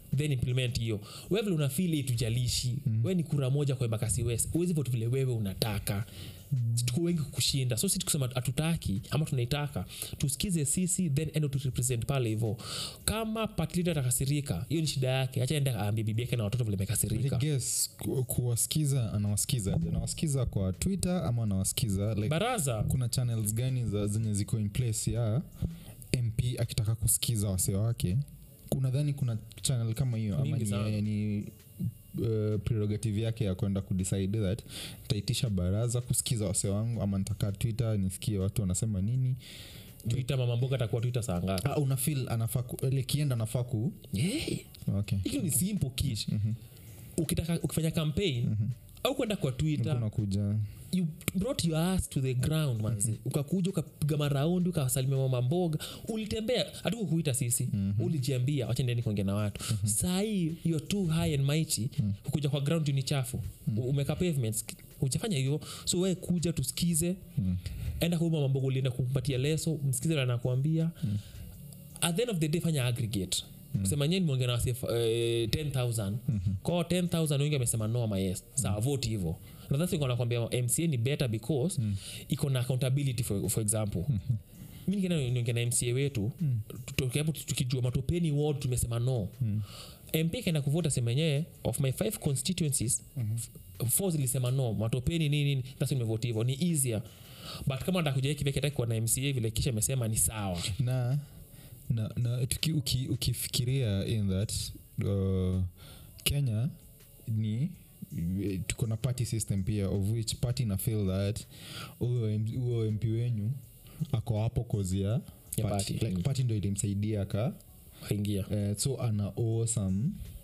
then implement hiyo we vile unafil itujalishi mm. we ni kura moja kwa embakasi west uwezi votu vile wewe unataka tuko wengi kushinda so si tukusema hatutaki ama tunaitaka tusikize sisi then endo turepresent pale hivo kama patlida atakasirika hiyo ni shida yake acha ende aambie bibi yake na watoto vile I amekasirika guess ku- kuwasikiza anawasikiza aje? anawasikiza kwa twitter ama anawasikiza like, baraza kuna channels gani za zenye ziko in place ya mp akitaka kusikiza wase wake unadhani kuna channel kama hiyo ama Mingi sana. ni, ni uh, prerogative yake ya kwenda kudecide that taitisha baraza kusikiza wase wangu ama nitakaa twitter nisikie watu wanasema nini twitter mama mboga atakuwa twitter saa ngapi ah, una feel anafaa ku- ile kienda anafaa ku yeah. okay hilo ni simple kish ukitaka ukifanya campaign au kwenda kwa twitter kuna kuja you brought your ass to the ground manzi ukakuja ukapiga maraundi ukasalimia mama mboga ulitembea hatukukuita sisi ulijiambia wachendeni kuongea na watu sahii you're too high and mighty kukuja kwa ground ni chafu mm umeka pavements ujafanya hivyo so we kuja tusikize enda kwa mama mboga ulienda kumpatia leso msikize vile anakuambia at the end of the day fanya aggregate kusema nyeni mwongea na wasi uh, 10000 kwao 10000 wengi amesema no ama yes sawa vote hivo na that's why nakwambia mca ni better because iko na accountability for, for example mi nikienda niongea na mca wetu tukiapo tukijua matopeni ward tumesema no mp kaenda kuvota sema yenyewe of my five constituencies f- four zilisema no matopeni nini nini that's why nimevoti hivo ni easier but kama atakuja kiveke ataki kuwa na mca vile kisha amesema ni sawa na na, na tuki, uki, ukifikiria in that uh, kenya ni tuko na party system pia of which party na feel that huyo M- huyo mp wenyu ako hapo kozia Ya party. party, like mm. party ndo ilimsaidia ka aingia uh, so ana owe some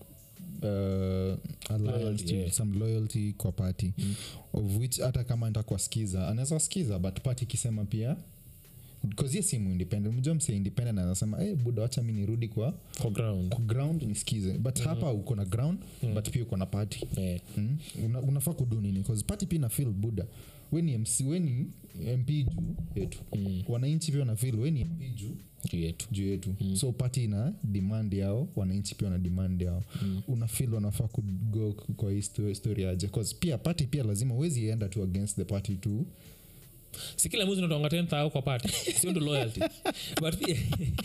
uh, alliance Loyalty, to- yeah. some loyalty kwa party mm. of which hata kama ntakuwa skiza anaweza skiza but party ikisema pia bcause ye simu independent mjua mse independent anasema hey, buda wacha mi nirudi kwa, for ground kwa ground nisikize but mm. hapa uko na ground mm. but pia uko na party yeah. mm? Una, unafaa kudu nini bcause party pia nafil buda weni mc weni mp juu yetu mm. wananchi pia wanafil weni mp juu juu yetu juu yetu mm. so pati ina demand yao wananchi pia wana demand yao mm. unafil wanafaa kugo kwa hii sto- story aje bcause pia pati pia lazima uwezi enda tu against the party tu si kila mwezi unatonga 10000 kwa pati sio ndo loyalty but pia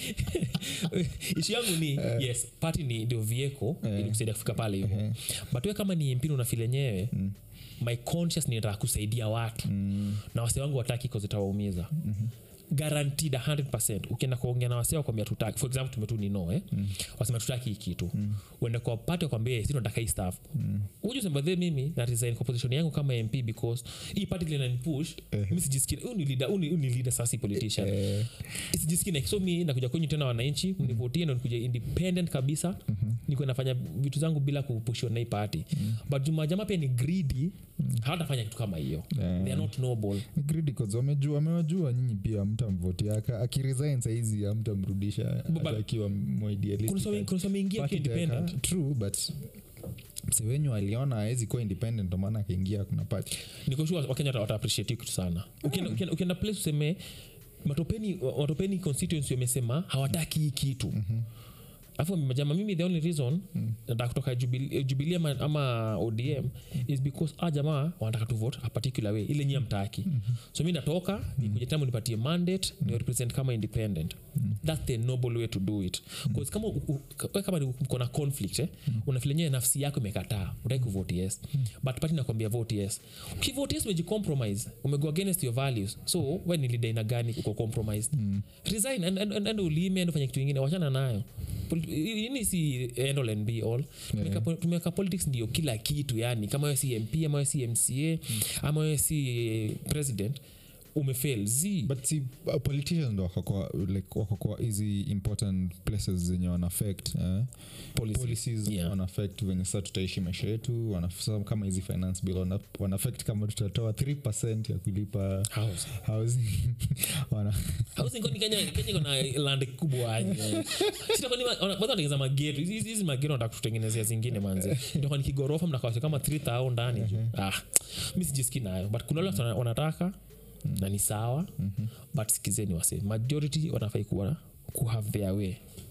ishu yangu ni yes pati ni ndio vieko Eh. ili kusaidia kufika pale hivyo Eh. but we kama ni mpini unafil enyewe my conscious ni nataka kusaidia watu mm. na wase wangu wataki kozitawaumiza mm-hmm guaranteed 100 ukienda kuongea na wasee wakwambia tutaki for example tumetu ni no eh? mm. wasema tutaki hii kitu mm. uende kwa pati wakwambia si tunataka hii staff mm. ujusembadhe mimi na resign kwa position yangu kama mp because hii party linanipush Eh. mi sijisikii huu ni leader huu ni- huu ni leader sasa si politician eh, sijisikii like, so mi nakuja kwenyu tena wananchi mnivotie ndo nikuja independent kabisa mm-hmm. nikuwa nafanya vitu zangu bila kupushiwa na hii party mm-hmm. but jumajama pia ni greedy mm-hmm. hawatafanya kitu kama hiyo Yeah. they are not noble ni greedy 'cause wamejua wamewajua nyinyi pia mtamvoti aka akiresign saizi amtamrudisha But- hata akiwa more idealistic. kuna some ameingia Party akiwa independent itaweka- true but mse wenyu aliona awezi kuwa independent ndo maana akaingia kuna pati nikoshua wakenya wata- wata appreciate hiyo kitu sana ukienda, ukienda, ukienda place useme matopeni matopeni constituency wamesema hawataki hii kitu afu majama mimi the only reason nataka kutoka Jubilee Jubilee ama, ama odm is because a jamaa wanataka tu vote a particular way ile nyia mtaki so mi natoka nikuja tena nipatie mandate ni represent kama independent that's the noble way to do it bcause kama u- u- we kama ni uko na conflict eh, unafeel yenyewe nafsi yako imekataa utaki kuvote yes but party nakwambia vote yes ukivote yes umejicompromise umego against your values so we ni leader ina gani uko compromised resign and, and, and, and ulime and ufanye kitu ingine wachana nayo Pol- ini si end all and be all tumeweka po- tumeweka politics ndio kila kitu yani kama wewe si mp ama wewe si mca ama wewe si eh, president umefail z but si uh, politicians ndo wakakuwa like wakakuwa hizi important places zenye wanaffect eh? Policy. policies Yeah. wanaffect venye saa tutaishi maisha yetu wana- sa- kama hizi finance bill wana- wanaffect kama tutatoa 3 ya kulipa House. housing wana housing kwani kenya kenya iko na land kubwa eh. Sita kwani wa- wana- kwanza wanatengeza mageto Hizi- hizi hizi mageto nataka kututengenezea zingine manzi ndio kwani kigorofa mnakawasi kama 3000 ndani juu ah mi sijiski nayo but kuna wale watu wana- wanataka na ni sawa but sikizeni wase majority wanafai kuwa ku have their way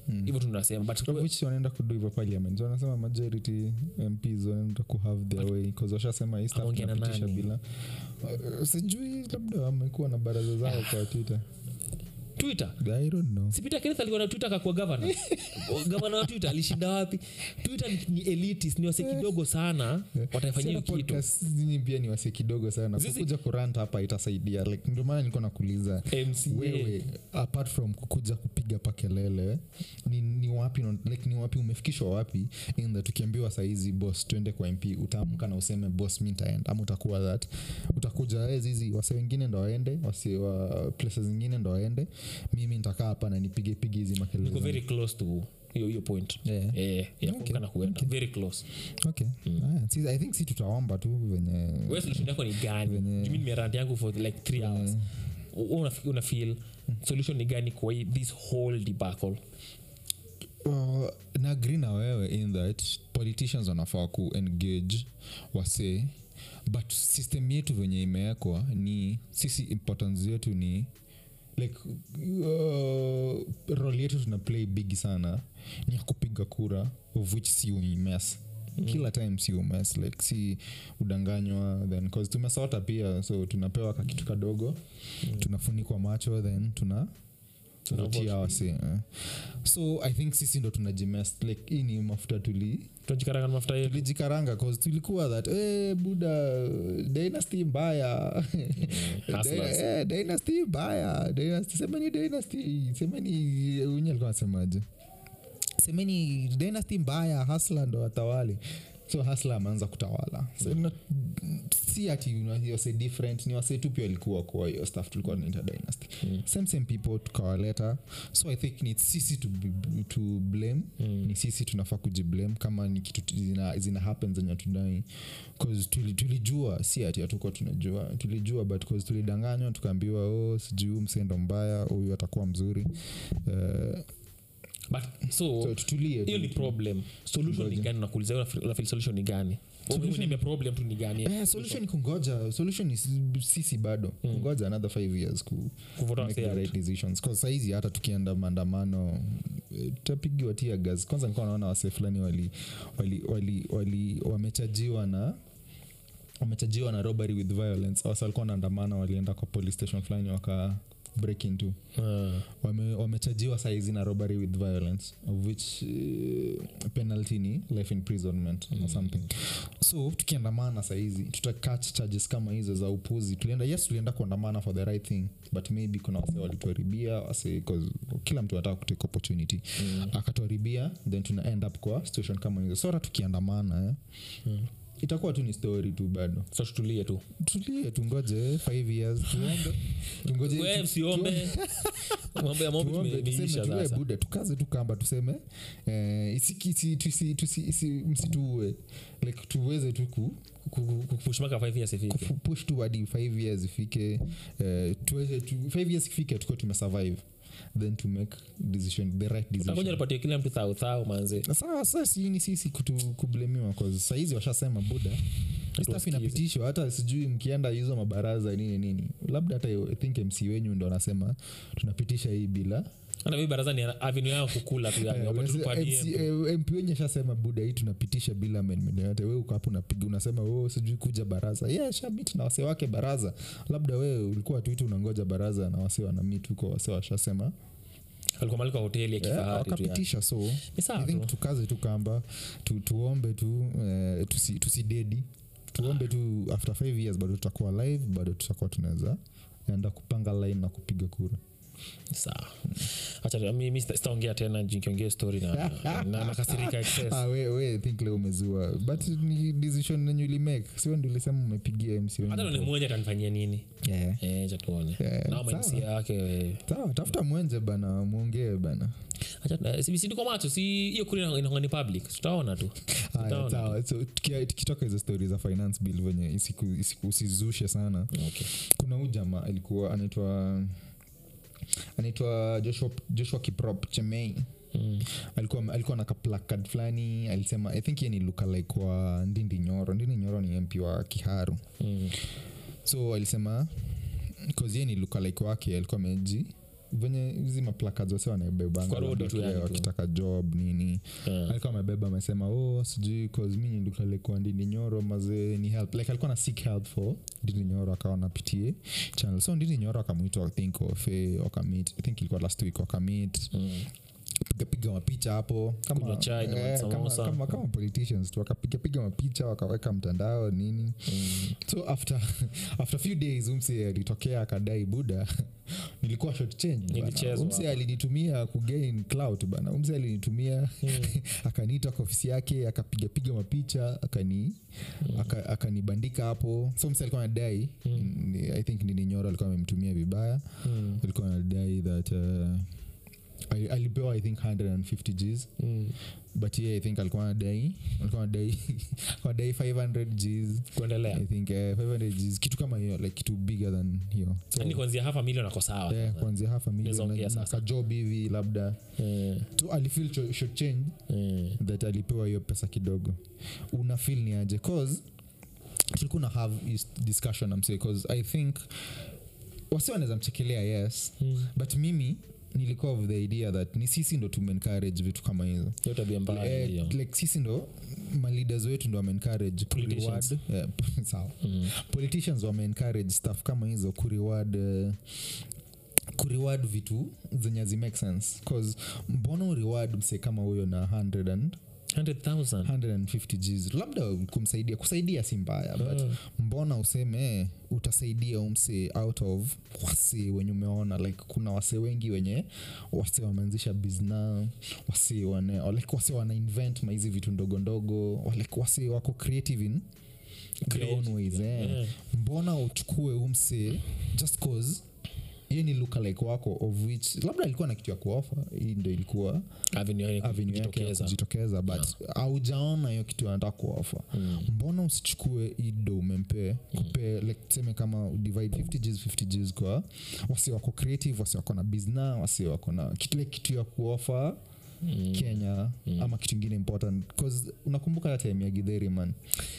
hivyo tunasema but Of which wanaenda kudu hivyo parliament wanasema majority mps wanaenda kuhave their way bcause washasema hii stuff Ameongea na tunapitisha nani? bila Uh, sijui labda wamekuwa na baraza zao kwa twitter twitter i don't know si peter kenneth alikuwa na twitter akakuwa gavana gavana wa twitter alishinda wapi twitter ni, ni elitis ni wase kidogo sana wataifanyia hiyo Sasa kitu podcast nyinyi pia ni wase kidogo sana Sisi- kukuja kurant hapa itasaidia like ndio maana nilikuwa nakuuliza mca wewe apart from kukuja kupiga pa kelele ni, ni wapi no- like, ni wapi umefikishwa wapi in that ukiambiwa saizi boss twende kwa mp utaamka na useme boss mi ntaenda ama utakuwa that utakuja "Eh, zizi wase wengine ndo waende wase wa places zingine ndo waende mimi ntakaa hapa na nipige pige hizi makelele niko zangu." very close to hiyo hiyo point Yeah. eh ya kuamka na kuenda very close okay Aya, si- i think si tutaomba tu venye wewe solution yako ni gani Venye- Juu mimi nimerant yangu for like 3 hours Wewe una, una feel solution ni gani kwa hii- this whole debacle Uh, na agree na wewe in that politicians wanafaa ku engage wase but system yetu venye imewekwa ni sisi importance yetu ni like uh, role yetu tuna play big sana ni ya kupiga kura of which si umes mm. kila time si umes like si udanganywa then cause tumesota pia so tunapewa kakitu kadogo mm. tunafunikwa macho then tuna tunatia wase eh. so i think sisi ndo tunajimes like hii ni mafuta tuli tunajikaranga na mafuta yetu tulijikaranga cause tulikuwa that eh, buda dynasty mbaya hustlers. Eh, dynasty mbaya dynasty semeni dynasty semeni unye alikuwa anasemaje semeni dynasty mbaya hasla ndo watawali so hasla ameanza kutawala so, not, si ati ni wase different ni wase tu pia walikuwa kwa hiyo stuff tulikuwa tunaita dynasty Mm. same same people tukawaleta so i think ni sisi to, b- to blame Mm. ni sisi tunafaa kujiblame kama ni kitu tu- zina, zina happen zenye tudai bcause tuli, tulijua si ati hatukuwa tunajua tulijua but cause tulidanganywa tukaambiwa oh sijui huyu msendo mbaya huyu atakuwa mzuri uh, but so so tutulie hiyo ni tu. problem solution ni Ngoja. gani nakuuliza wewe unafeel- unafeel solution ni gani Solution- niambia problem tu ni gani Eh, solution ni kungoja solution ni si- sisi bado kungoja another five years ku Kuvote make wase the out. right decisions Cause saizi hata tukienda maandamano eh, tutapigiwa tia gas kwanza nilikuwa naona wase fulani wali, wali, wali, wali wamechajiwa na wamechajiwa na robbery with violence wasa walikuwa naandamana walienda kwa police station fulani waka break into Ah. wame, wamechajiwa saizi na robbery with violence of which uh, penalty ni life imprisonment mm. or something so tukiandamana saizi tutacatch charges kama hizo za upuzi tulienda yes tulienda kuandamana for the right thing but maybe kuna wase walituharibia wase 'cause kila mtu anataka kutake opportunity mm. akatuharibia then tuna end up kwa situation kama hizo so hata tukiandamana eh, Mm. itakuwa tu ni story tu bado so tutulie tu tulie tungoje five years tuombe tungoje we tu- msiombe mambo ya mombi tuombe tuseme tumeisha tuwe sasa buda tukaze tu kamba tuseme eh, isiki- isi- tusi- tusi- isi- msituue like tuweze tu ku, ku, ku, ku, push mpaka five years ifike ku push tu hadi five years ifike eh, tuweze tu, five years ifike tukuwe tumesurvive then to make decision the right takuja decision nipatie kila mtu thau thau manze Na sawa sasa si ni sisi kutu, kublemiwa cause sahizi washasema buda hii stuff Tuwasikize. inapitishwa hata sijui mkienda hizo mabaraza nini nini labda hata I think mc wenyu ndo anasema tunapitisha hii bila hata mi baraza ni avenue yao kukula tu yani Eh, wapate tu unase- per MC diem. eh, mp wenye shasema buda hii tunapitisha bila amendment yoyote we uko hapo unapiga unasema oh, sijui kuja baraza yeah, shamit na wase wake baraza labda wewe ulikuwa tuiti unangoja baraza na wase wanamit huko wase washasema alikuwa mali kwa hoteli ya Eh, kifahari tu yani. wakapitisha so Ni sawa I think tu. tukaze tu kamba tu, tuombe tu eh, tusi- tusidedi tuombe tu after five years bado tutakuwa live bado tutakuwa tunaweza enda kupanga line na kupiga kura sawa acha mimi sita- sitaongea tena juu nikiongea story na na nakasirika excess ah, we, we think leo umezua but ni decision nenye ulimake sio ndi ulisema umepigia mc wenyu hata kura. ni mwenye atanifanyia nini Yeah. eh acha tuone Yeah, na sawa. mainsia yake eh, sawa tafuta mwenje bana mwongee bana acha si si niko macho si hiyo kuri inakuwa ni public tutaona tu haya Tutaona sawa so tukia- tukitoka hizo stori za finance bill venye isiku, isiku, usizushe sana okay kuna huu jamaa alikuwa anaitwa anaitwa joshua, joshua kiprop chemei mm. alikuwa alikuwa na kaplakad fulani alisema i think ye ni luka like wa ndindi nyoro ndindi nyoro ni mp wa kiharu Mm. so alisema cause ye ni luka like wake alikuwa ameji venye hizi maplakad wase wanaebebanga Kwa road labda tu kile yani tu. wakitaka job nini Yeah. alikuwa amebeba amesema oh sijui cause mi ndukalekuwa ndini nyoro mazee ni help like alikuwa na seek help for ndini nyoro akawa napitie channel so ndini nyoro akamwitwa i think wafe wakamit i think ilikuwa last week wakamit Mm. pigapiga mapicha hapo kama, Kunywa chai na eh, kama, masamosa. kama, kama politicians tu wakapigapiga mapicha wakaweka mtandao nini Mm. so after after few days umse alitokea akadai buda nilikuwa short change bana. Nilichezwa umse hapa. alinitumia kugain clout bana umse alinitumia Mm. akaniita kwa ofisi yake akapigapiga mapicha akani aka- akanibandika hapo so mse alikuwa anadai ni- i think nininyoro alikuwa amemtumia vibaya Mm. alikuwa anadai that uh, ali- alipewa i think 150 gs Mm. but yeah, i think alikuwa anadai alikuwa anadai alikuwa anadai 500 gs kuendelea i think uh, 500 gs kitu kama hiyo like kitu bigger than hiyo so, yani kuanzia hafa milion ako sawa yeah, kuanzia half a million Unaweza ongea na- na sasa. kajob hivi labda Eh, so alifeel cho- short change eh. that alipewa hiyo pesa kidogo una feel ni aje cause tulikuwa na have this discussion amse cause i think wasi wanaweza mchekelea yes Mm. but mimi nilikuwa of the idea that ni sisi ndo tumeencourage vitu kama hizo hiyo tabia mbaya Eh, hiyo like sisi ndo maleaders wetu ndo wameencourage Politicians. kureward yeah, sawa Mm. politicians wameencourage stuff kama hizo kureward uh, kureward vitu zenye zimake sense cause mbona ureward mse kama huyo na 100 and 100,000 150 gs labda kumsaidia kusaidia si mbaya but Mm. mbona useme eh, utasaidia umse out of wase wenye umeona like kuna wase wengi wenye wase wameanzisha bizna wase wane, or like wase wana invent maizi vitu ndogo ndogo like wase wako creative in their own ways eh. Yeah. mbona uchukue umse just cause hiyo ni lookalike wako of which labda alikuwa na kitu ya kuofa hii ndo ilikuwa Avenue yake avenue yake ya kujitokeza. kujitokeza but aujaona hiyo kitu anataka kuofa Mm. mbona usichukue ido umempe kupe like tuseme kama divide 50 gs 50 gs kwa wasi wako creative wasi wako na bizna wasi wako na kitu like kitu ya kuofa Mm. kenya ama kitu ingine important bcause unakumbuka hata time ya gidheri man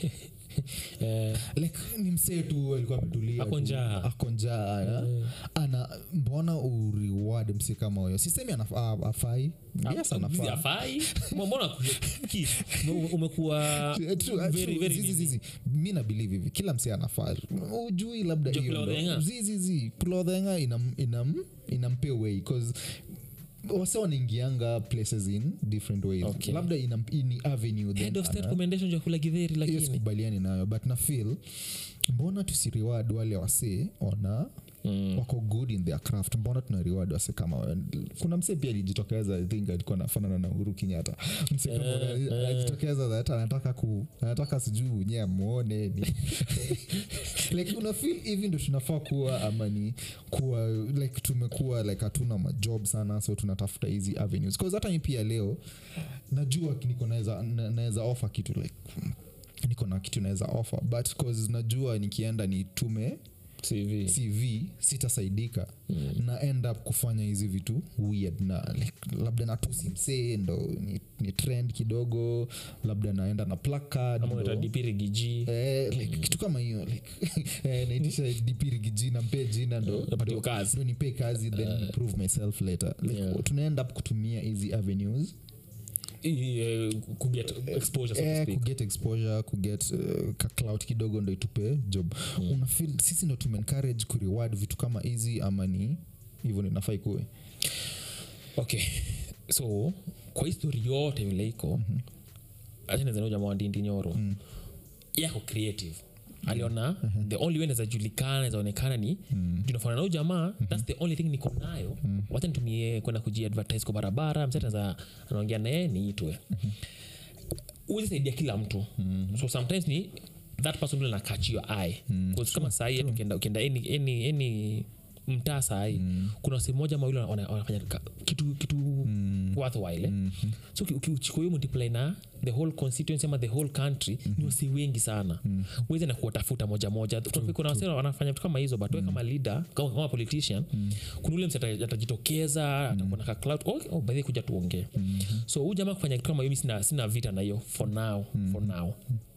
Eh, like ni msee tu alikuwa ametulia Ako tu, njaa. ako njaa ana, ana mbona ureward msee kama huyo sisemi anafaa afai yes Zizi anafaa hafai mbona ki- ume- umekuwa True, true, very, true. very Zizi, busy. zizi. mi na believe hivi kila msee anafaa ujui labda Ndio hiyo ndo- kulodhenga. zizizi kulodhenga inam, inam, inampe way cause wase wanaingianga places in different ways Okay. labda inam, ini avenue then head of state ana- commendation ya kula githeri hiyo lakini sikubaliani nayo but na feel mbona tusireward wale wasee ona Mm. wako good in their craft mbona tuna reward wase kama wa- kuna msee pia alijitokeza i think alikuwa nafanana na uhuru kenyatta msee kama Eh, huyo eh. alijitokeza that anataka ku anataka sijuu nye amwone ni like una feel hivi ndo tunafaa kuwa ama ni kuwa like tumekuwa like hatuna majob sana so tunatafuta hizi avenues cause hata mi pia leo najua niko naweza na- naweza offer kitu like niko na kitu naweza offer but cause najua nikienda nitume cv cv sitasaidika mm. na end up kufanya hizi vitu weird na like, labda natusi msee ndo ni, ni trend kidogo labda naenda na placard ama ndo- utadipiri giji Eh, like, kitu kama hiyo like, eh, naitisha dipirigi jina mpe jina ndo napatiwa ndo- kazi ndo nipe kazi then prove myself later like, Yeah. tunaenda up kutumia hizi avenues I- eh, kuget exposure so to eh, speak. kuget exposure kuget uh, cloud kidogo ndo itupe job mm. unafil sisi ndo tumeencourage kureward vitu kama hizi ama ni hivyo ndo inafaa ikuwe okay so kwa histori yote vile iko achanezana jamaa wa ndindi nyoro yako creative aliona the only way nawezajulikana nawezaonekana ni mm. junafana nao jamaa thats the only thing niko nayo wacha nitumie kwenda kujiadvertise kwa barabara msetaza anaongea naye niitwe uwezi saidia kila mtu so sometimes ni that person will catch your eye Because kama sahii ukienda ukienda any, any, any mtaa sahii kuna sehemu moja mawili wana- wanafanya ka- kitu kitu worthwhile eh? so uki- ukichukua hiyo multiply na the whole constituency ama the whole country ni wasi wengi sana uweze na kuwatafuta moja moja Tunafi- kuna wasi wanafanya vitu kama hizo but we kama leader kama, kama politician kuna ule msi ata- atajitokeza atakuwa na ka clout oh, oh, by the way, kuja tuongee so huu jamaa kufanya kitu kama hiyo mi sina, sina vita na hiyo for now for now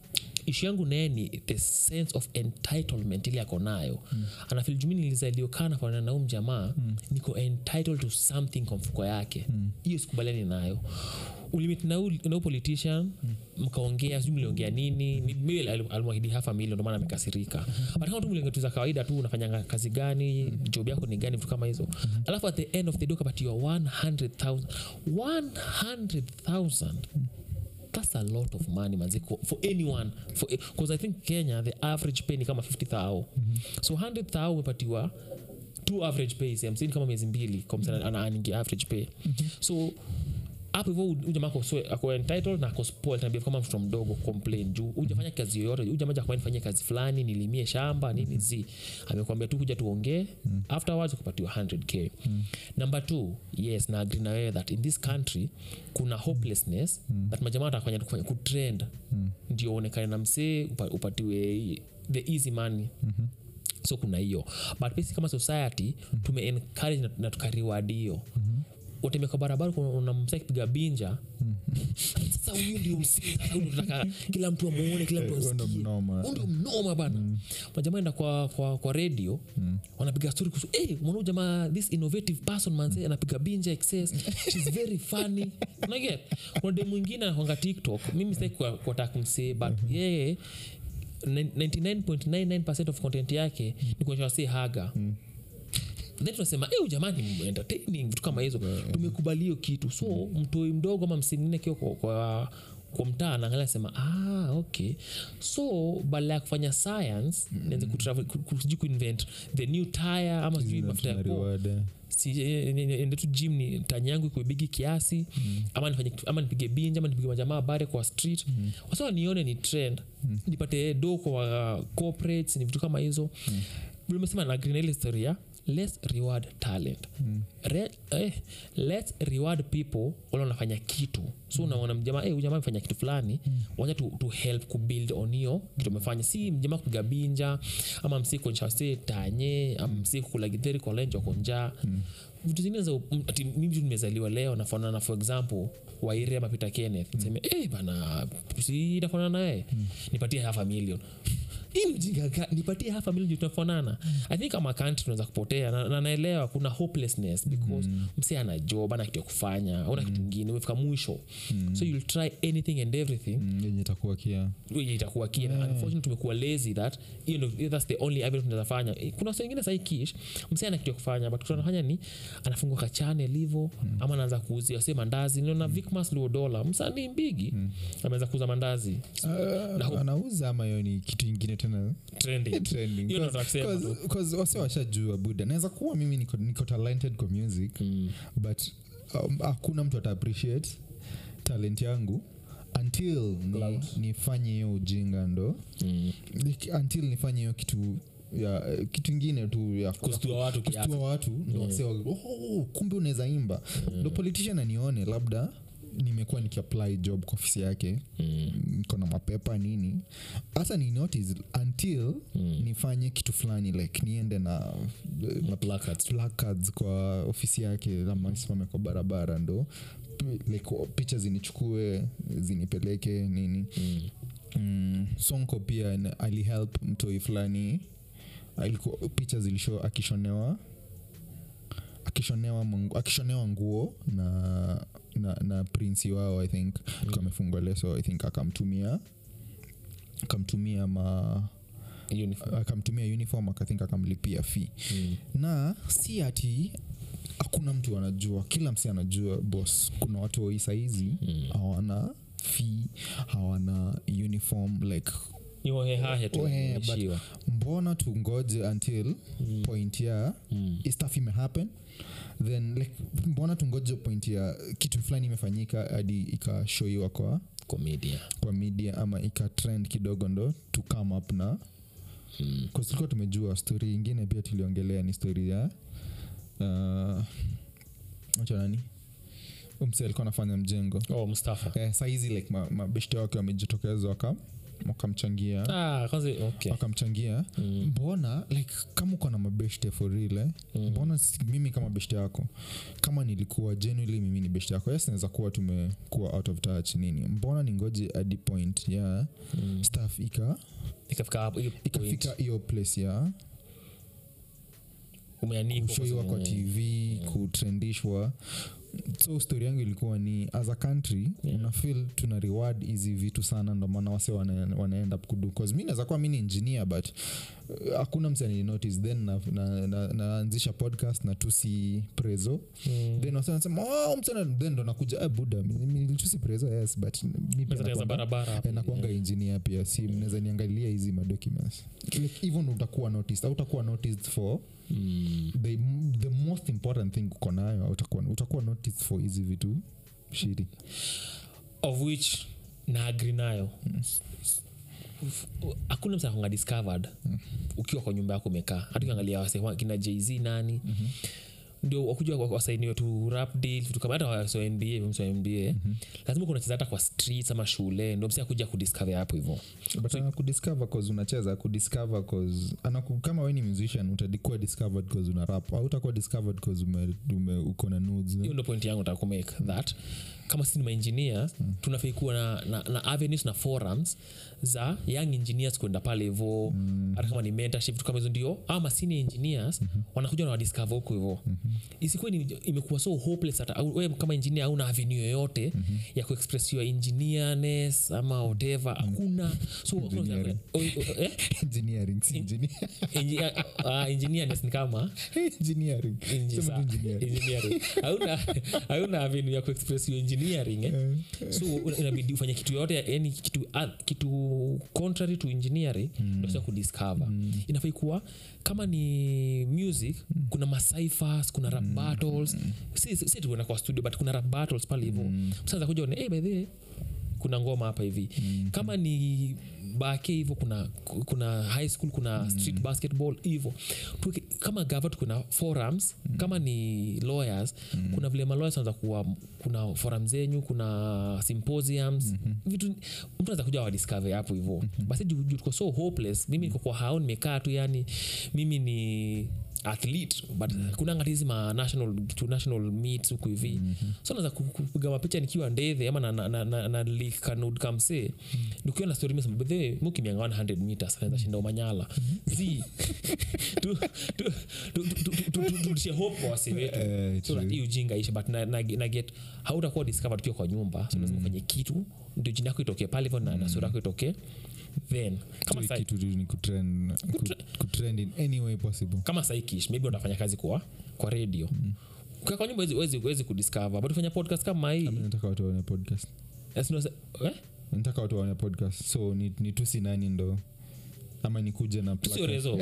ishu yangu naye ni the sense of entitlement ile ako nayo mm. anafil jumi nilizaliwa nafanana na huu mjamaa mm. niko entitled to something kwa mfuko yake hiyo mm. sikubaliani nayo ulimit na huu- na huu politician mkaongea sijui mliongea nini Ni- maybe ali- alimwahidi half a million ndio maana amekasirika but kama tu mliongea tu za kawaida tu unafanyanga kazi gani job yako ni gani vitu kama hizo alafu at the end of the day ukapatiwa 100000 100000 that's a lot of money manzi for, for anyone because i think kenya the average pay ni kama 50 thao so 100 thao umepatiwa two average pay same kama miezi mbili kwa msana ana earning average pay so hapo hivyo ujamaa ako entitled na ako spoiled tabia kama mtoto mdogo complain juu ujafanya kazi yoyote ujamaa jakwani nifanyie kazi fulani nilimie shamba nini zi amekwambia tu kuja tuongee afterwards ukapatiwa 100k number two yes na agree na wewe that in this country kuna hopelessness that majamaa watakufanya tu kufanya kutrend ndio uonekane na msee upa, upatiwe the easy money so kuna hiyo but basi kama society tume encourage na, na tukariwadi hiyo utembea kwa barabara kuna- unamsa kipiga binja sasa huyu ndio msee sasa huyu ndio tunataka kila mtu amuone kila mtu Huyo ndo asikie mnoma. Huyu ndio mnoma bana majamaa enda kwa, kwa, kwa radio wanapiga story kuhusu hey, mwana jamaa this innovative person manze anapiga binja excess she's very funny unaget kuna dem mwingine anakwanga tiktok mimi sitaki kwa- kuwataka kumsee but yeye 99.99 of content yake ni kuonyesha wasee haga then tunasema "Eh, huyu jamani entertaining vitu kama hizo tumekubali hiyo kitu so mtoi mdogo ama msimngine kio kwa, kwa, kwa mtaa naangalia sema ah, okay so badala ya kufanya science nianze kutravel- ku- ku- sijui kuinvent the new tire ama sijui mafuta ya Tuna poa reward, eh. Si- eh, eh, eh, ende tu gym ni tani yangu ikuwe bigi kiasi ama nifanye kitu- ama nipige binja ama nipige majamaa bare kwa street mm. wasa nione ni trend nipate do kwa uh, corporates ni vitu kama hizo mm. umesema na green ile historia let's reward talent Re, eh, let's reward people wale wanafanya kitu so unaona mjamaa eh, huyu jamaa amefanya kitu fulani wacha tu, tu help kubuild on hiyo kitu amefanya si mjamaa kupiga binja ama msi kuonyesha wasi tanye ama msi kukula githeri kwa lenjo konjaa vitu zingine za m- ati mimi tu nimezaliwa leo nafanana for example waire ama peter kenneth niseme eh bana si nafanana naye nipatie half a million hii ni ujinga ga- nipatie half a million juu tunafanana i think kama country tunaweza kupotea na, na naelewa kuna hopelessness because msi ana job ana kitu ya kufanya una kitu ingine umefika mwisho so you'll try anything and everything Mm, yenye itakuwa kia yenye itakuwa kina yeah. unfortunately tumekuwa lazy that hiyo ndo that's the only avenue tunaweza fanya Eh, kuna watu wengine sahi kish msee ana kitu ya kufanya but kitu anafanya ni anafungua kachane livo mm. ama anaanza kuuzia se mandazi niona vicmas luodola msanii mbigi mm. ameanza kuuza mandazi Na hope- anauza ama hiyo ni kitu ingine tena trending trending. Hiyo ndo nataka kusema Cause- tu. cause wase washajua buda naweza kuwa mimi niko, niko talented kwa music Mm. but um, hakuna mtu ata appreciate talent yangu until ni, nifanye hiyo ujinga ndo Mm. like, until nifanye hiyo kitu ya kitu ingine tu ya Kustua watu kiasi. kustua watu ndo wase wa- oh, kumbe unaweza imba ndo politician anione labda nimekuwa nikiapply job kwa ofisi yake niko na mapepa nini hata ni notice until nifanye kitu fulani like niende na Na placards. placards kwa ofisi yake ama simame kwa barabara ndo like picha zinichukue zinipeleke nini Mm. mm, sonko pia na- alihelp mtoi fulani alikuwa picha zilisho akishonewa akishonewa mangu, akishonewa nguo na na, na prinsi wao i think mm. amefungwa leso i think akamtumia akamtumia ma Uniform. akamtumia uniform akathink akamlipia fee Mm. na si ati hakuna mtu anajua kila msi anajua bos kuna watu wai sahizi Mm. hawana fee hawana uniform like Ni hohehahe tu Hohehe, but- wameishiwa. mbona tungoje until Mm. point ya Mm. hii stuff imehappen then like mbona tungoje point ya kitu fulani imefanyika hadi ikashoiwa kwa Comedia. kwa media ama ikatrend kidogo ndo to come up na Mm. Kwa tulikuwa tumejua stori ingine pia tuliongelea ni stori ya uh, acha nani umse alikuwa anafanya mjengo Oh, Mustafa. eh, sahizi like mabeshte ma wake wamejitokeza waka wakamchangia ah, kwanza okay wakamchangia Mm. mbona like kama uko na mabeshte forile Mm. mbona si- mimi kama beshte yako kama nilikuwa genuinely mimi ni beshte yako yes naweza kuwa tumekuwa out of touch nini mbona ningoje hadi point ya Mm. staff ika ikafika hapo hiyo point, ikafika hiyo place ya umeanikwa kwa kushoiwa kwa sababu- tv kutrendishwa so story yangu ilikuwa ni as a country Yeah. una feel tuna reward hizi vitu sana ndo maana wase wana, wanaenda kudu bcause mi naweza kuwa mi ni engineer but uh, hakuna msani notice then naanzisha na, na, naanzisha podcast na tusi prezo Mm. then wase wanasema oh, msana then ndo nakuja eh, buda mi- mi- nilitusi prezo yes but mi pia Pesa za nakuanga- barabara hapo. Eh, nakuanga engineer pia si mnaweza niangalia hizi madocuments like, even utakuwa noticed au utakuwa noticed for Mm. the, the most important thing uko nayo utakuwa, utakuwa noticed for hizi vitu shiri of which na agri nayo hakuna msa akonga discovered ukiwa kwa nyumba yako umekaa hata ukiangalia wase wa- kina jz nani ndio wakuja wa- wasainiwe tu rap deal vitu kama hata waso nba mso nba lazima kuna cheza hata kwa streets ama shule ndio msi akuja kudiscover hapo hivo but anakudiscover cause unacheza kudiscover cause anaku, kama we ni musician utakuwa discovered cause una rap au utakuwa discovered cause ume, ume, uko na nudes hiyo ndo point yangu nataka kumake that kama sisi ni maengineers mm. tunafai kuwa na, na, na avenues na forums za young engineers kwenda pale hivo hata kama ni mentorship vitu kama hizo ndio ama senior engineers mm-hmm. wanakuja na wadiscover huko hivo mm-hmm. isikuwe ni imekuwa so hopeless hata au- wewe kama engineer hauna avenue yoyote mm-hmm. ya kuexpress your engineerness ama whatever hakuna so hakuna- Engineering. o- o- eh? engineering si engineer Engi- ah, engineerness ni kama engineering Engi- Sema tu sa- engineering engineering. hauna hauna avenue ya kuexpress your engineering eh? Eh, so una- inabidi ufanye kitu yote yani kitu, ah, kitu contrary to engineering mm. ndio kudiscover mm. inafai kuwa kama ni music mm. kuna macyphers kuna rap battles si, si, si tuenda kwa studio but kuna rap battles pale hivo mm. msaza kuja one hey, by the way, kuna ngoma hapa hivi mm. kama ni bake hivo kuna kuna high school kuna mm. street basketball hivo Tuweke- kama gava kuna forums mm. kama ni lawyers mm. kuna vile malawyers anaweza kuwa kuna forum zenyu kuna symposiums mm-hmm. vitu mtu anaweza kuja wadiscover hapo hivo mm-hmm. basi juu juu tuko so hopeless mimi niko kwa hao nimekaa tu yani mimi ni athlete but mm. kuna ngati hizi ma national to national meets huku hivi mm-hmm. so naweza ku- ku- kupiga mapicha nikiwa ndethe ama na, na, na, na, na lik kanud kamse mm. nikiwa na story mesema bethe mukimianga 100 meters naweza shinda umanyala zi tu- tu- tu- tu- tu- tu- tu- turudishe hope kwa wasi wetu Eh, so that true. hii ujinga ishe but na, na, na get hautakuwa discovered ukiwa kwa nyumba so lazima ufanye kitu ndio jina yako itokee pale hivyo na, na sura yako itokee then kama so sa, kitu tu ni kutrend ku- kutrend in any way possible kama saikish maybe unafanya kazi kwa kwa radio mm. kwa nyumba wezi, wezi, wezi kudiscover but ufanya podcast kama hii Ami nataka watu waone podcast Yes, no, eh? nataka watu waone podcast so ni, ni tusi nani ndo ama nikuje na plug- sio rezo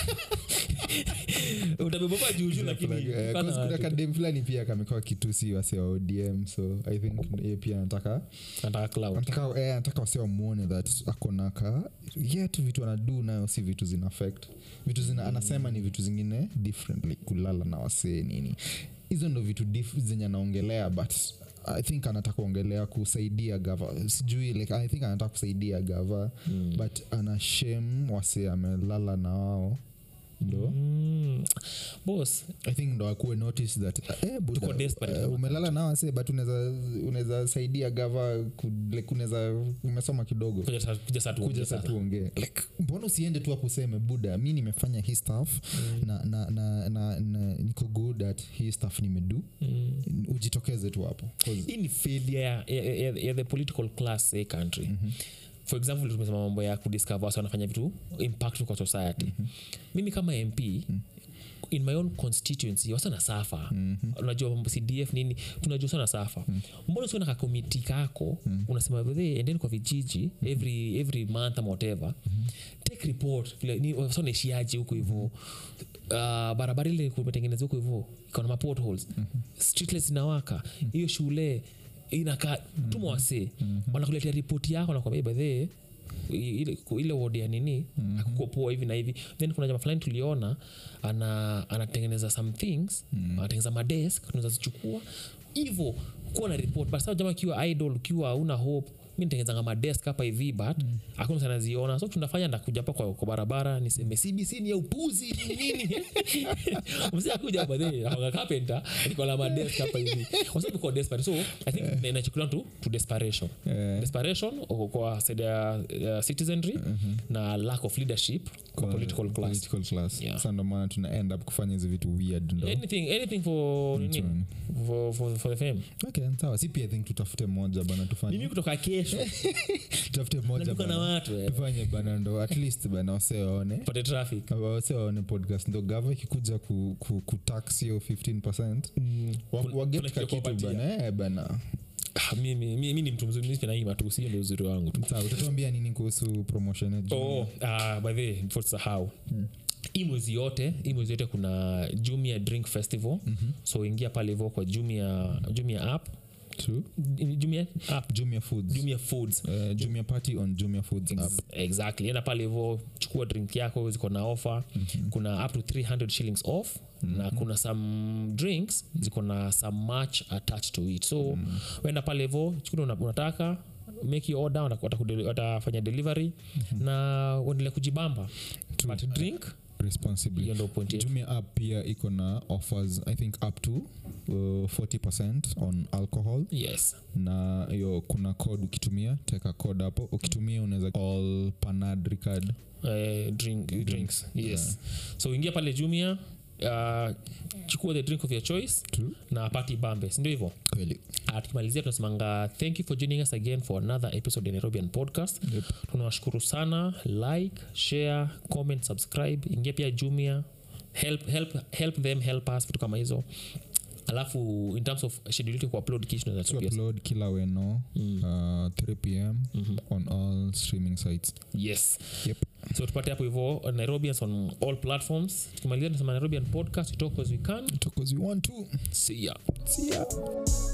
utabebapa juujuu lakini plug- eh, kana 'cause kuna watu. kadem fulani pia kamekuwa kitusi wase wa odm so i think ye pia nataka nataka cloud nataka eh, nataka wase wamwone that akonaka yet vitu anadu nayo si vitu zina affect vitu zina anasema ni vitu zingine differently kulala na wasee nini hizo ndo vitu dif- zenye anaongelea but i think anataka kuongelea kusaidia gava sijui like, i think anataka kusaidia gava mm. but ana shame wasee amelala na wao ndo Mm. boss i think ndo akuwe notice that eh, buda, Tuko desperate. eh, umelala na wase but unaweza unaweza saidia gava ku- like unaweza umesoma kidogo kuja sa- kuja saa tuongee kuja sa sasa. tuongee like mbona usiende tu hapo useme buda mi nimefanya hii staff mm. na, na, na, na, na niko good at hii staff nimedu mm. ujitokeze tu hapo 'Cause- hii ni failure ya, ya, ya, ya the political class a country mm-hmm for example tumesema mambo ya kudiscover wasi wanafanya vitu impactful kwa society mm-hmm. mimi kama mp mm-hmm in my own constituency wasana safa mm-hmm. unajua mambo cdf nini tunajua sana safa mm-hmm. mbona usiona kakomiti kako mm-hmm. unasema "Wethe, endeni kwa vijiji mm-hmm. every, every month ama whatever mm-hmm. take report vile ni wasa naishiaje huko hivo uh, barabara ile kumetengeneza huko hivo ikaona mapotholes mm-hmm. streetlights inawaka hiyo shule inakaa tuma wasee wanakuletea ripoti yako nakwambia bedhee ile, ile wodi ya nini mm-hmm. akukopoa hivi na hivi then kuna jama fulani tuliona ana anatengeneza some things mm-hmm. anatengeneza madesk tunaweza zichukua hivo kuwa na report but saa jama ukiwa idol ukiwa una hope mi nitengezanga madesk hapa hivi but hakuna mtu anaziona so tunafanya ndakuja hapa kwa, kwa barabara niseme cbc ni ya upuzi ni nini msi akuja badhe carpenter niko na madesk hapa hivi wasabi kwa desperate so i think inachukuliwa to, to desperation Eh. desperation uko kwa side ya uh, citizenry na lack of leadership kwa political class political class Yeah. Sasa ndo maana tuna end up kufanya hizi vitu weird ndo anything anything for nini Choni. for, for, for the fame okay sawa si pia i think tutafute moja bana mimi tufanye kutoka kesho tutafute moja natuka na bana watu eh. tufanye bana ndo at least bana wase waone pate traffic wase waone podcast ndo gava ikikuja ku, ku, kutax hiyo 15 wa, Kuna- waget kuna ka kitu kitu kuwapatia. bana eh, bana Ah, mimi mi ni mtu mzuri mimi naima tu sio ndio uzuri wangu tu sawa utatuambia nini kuhusu promotion ya Jumia? oh uh, by the way, before tusahau hii mwezi yote hii mwezi yote kuna jumia drink festival mm-hmm. so ingia pale hivo kwa jumia jumia app True. jumia app jumia foods jumia foods Uh, jumia party on jumia foods app Ex- exactly enda pale hivo chukua drink yako ziko na offer mm-hmm. kuna up to 300 shillings off mm-hmm. na kuna some drinks ziko na some match attached to it so mm-hmm. wenda pale hivo chukua una- unataka make your order wata- watakude- watafanya delivery mm-hmm. na uendelee kujibamba but drink responsibly hiyo ndo point yetu jumia app pia iko na offers i think up to uh, 40 on alcohol yes na hiyo kuna code ukitumia teka code hapo ukitumia unaweza all panadri card uh, drink, drinks yes so ingia pale jumia uh, chukua the drink of your choice True. na pati bambe sindio hivyo kweli Uh, tukimalizia tunasemanga thank you for joining us again for another episode ya nairobian podcast Yep. tunawashukuru sana like share comment subscribe ingia pia jumia help, help, help them help us vitu kama hizo alafu in terms of schedule yetu ya kuupload kisha to tunaweza upload kila weno Mm. uh, 3 pm Mhm. on all streaming sites yes yep. so tupate hapo hivo nairobians on all platforms tukimalizia tunasema nairobian podcast we talk as we can Talk as you want to see ya see ya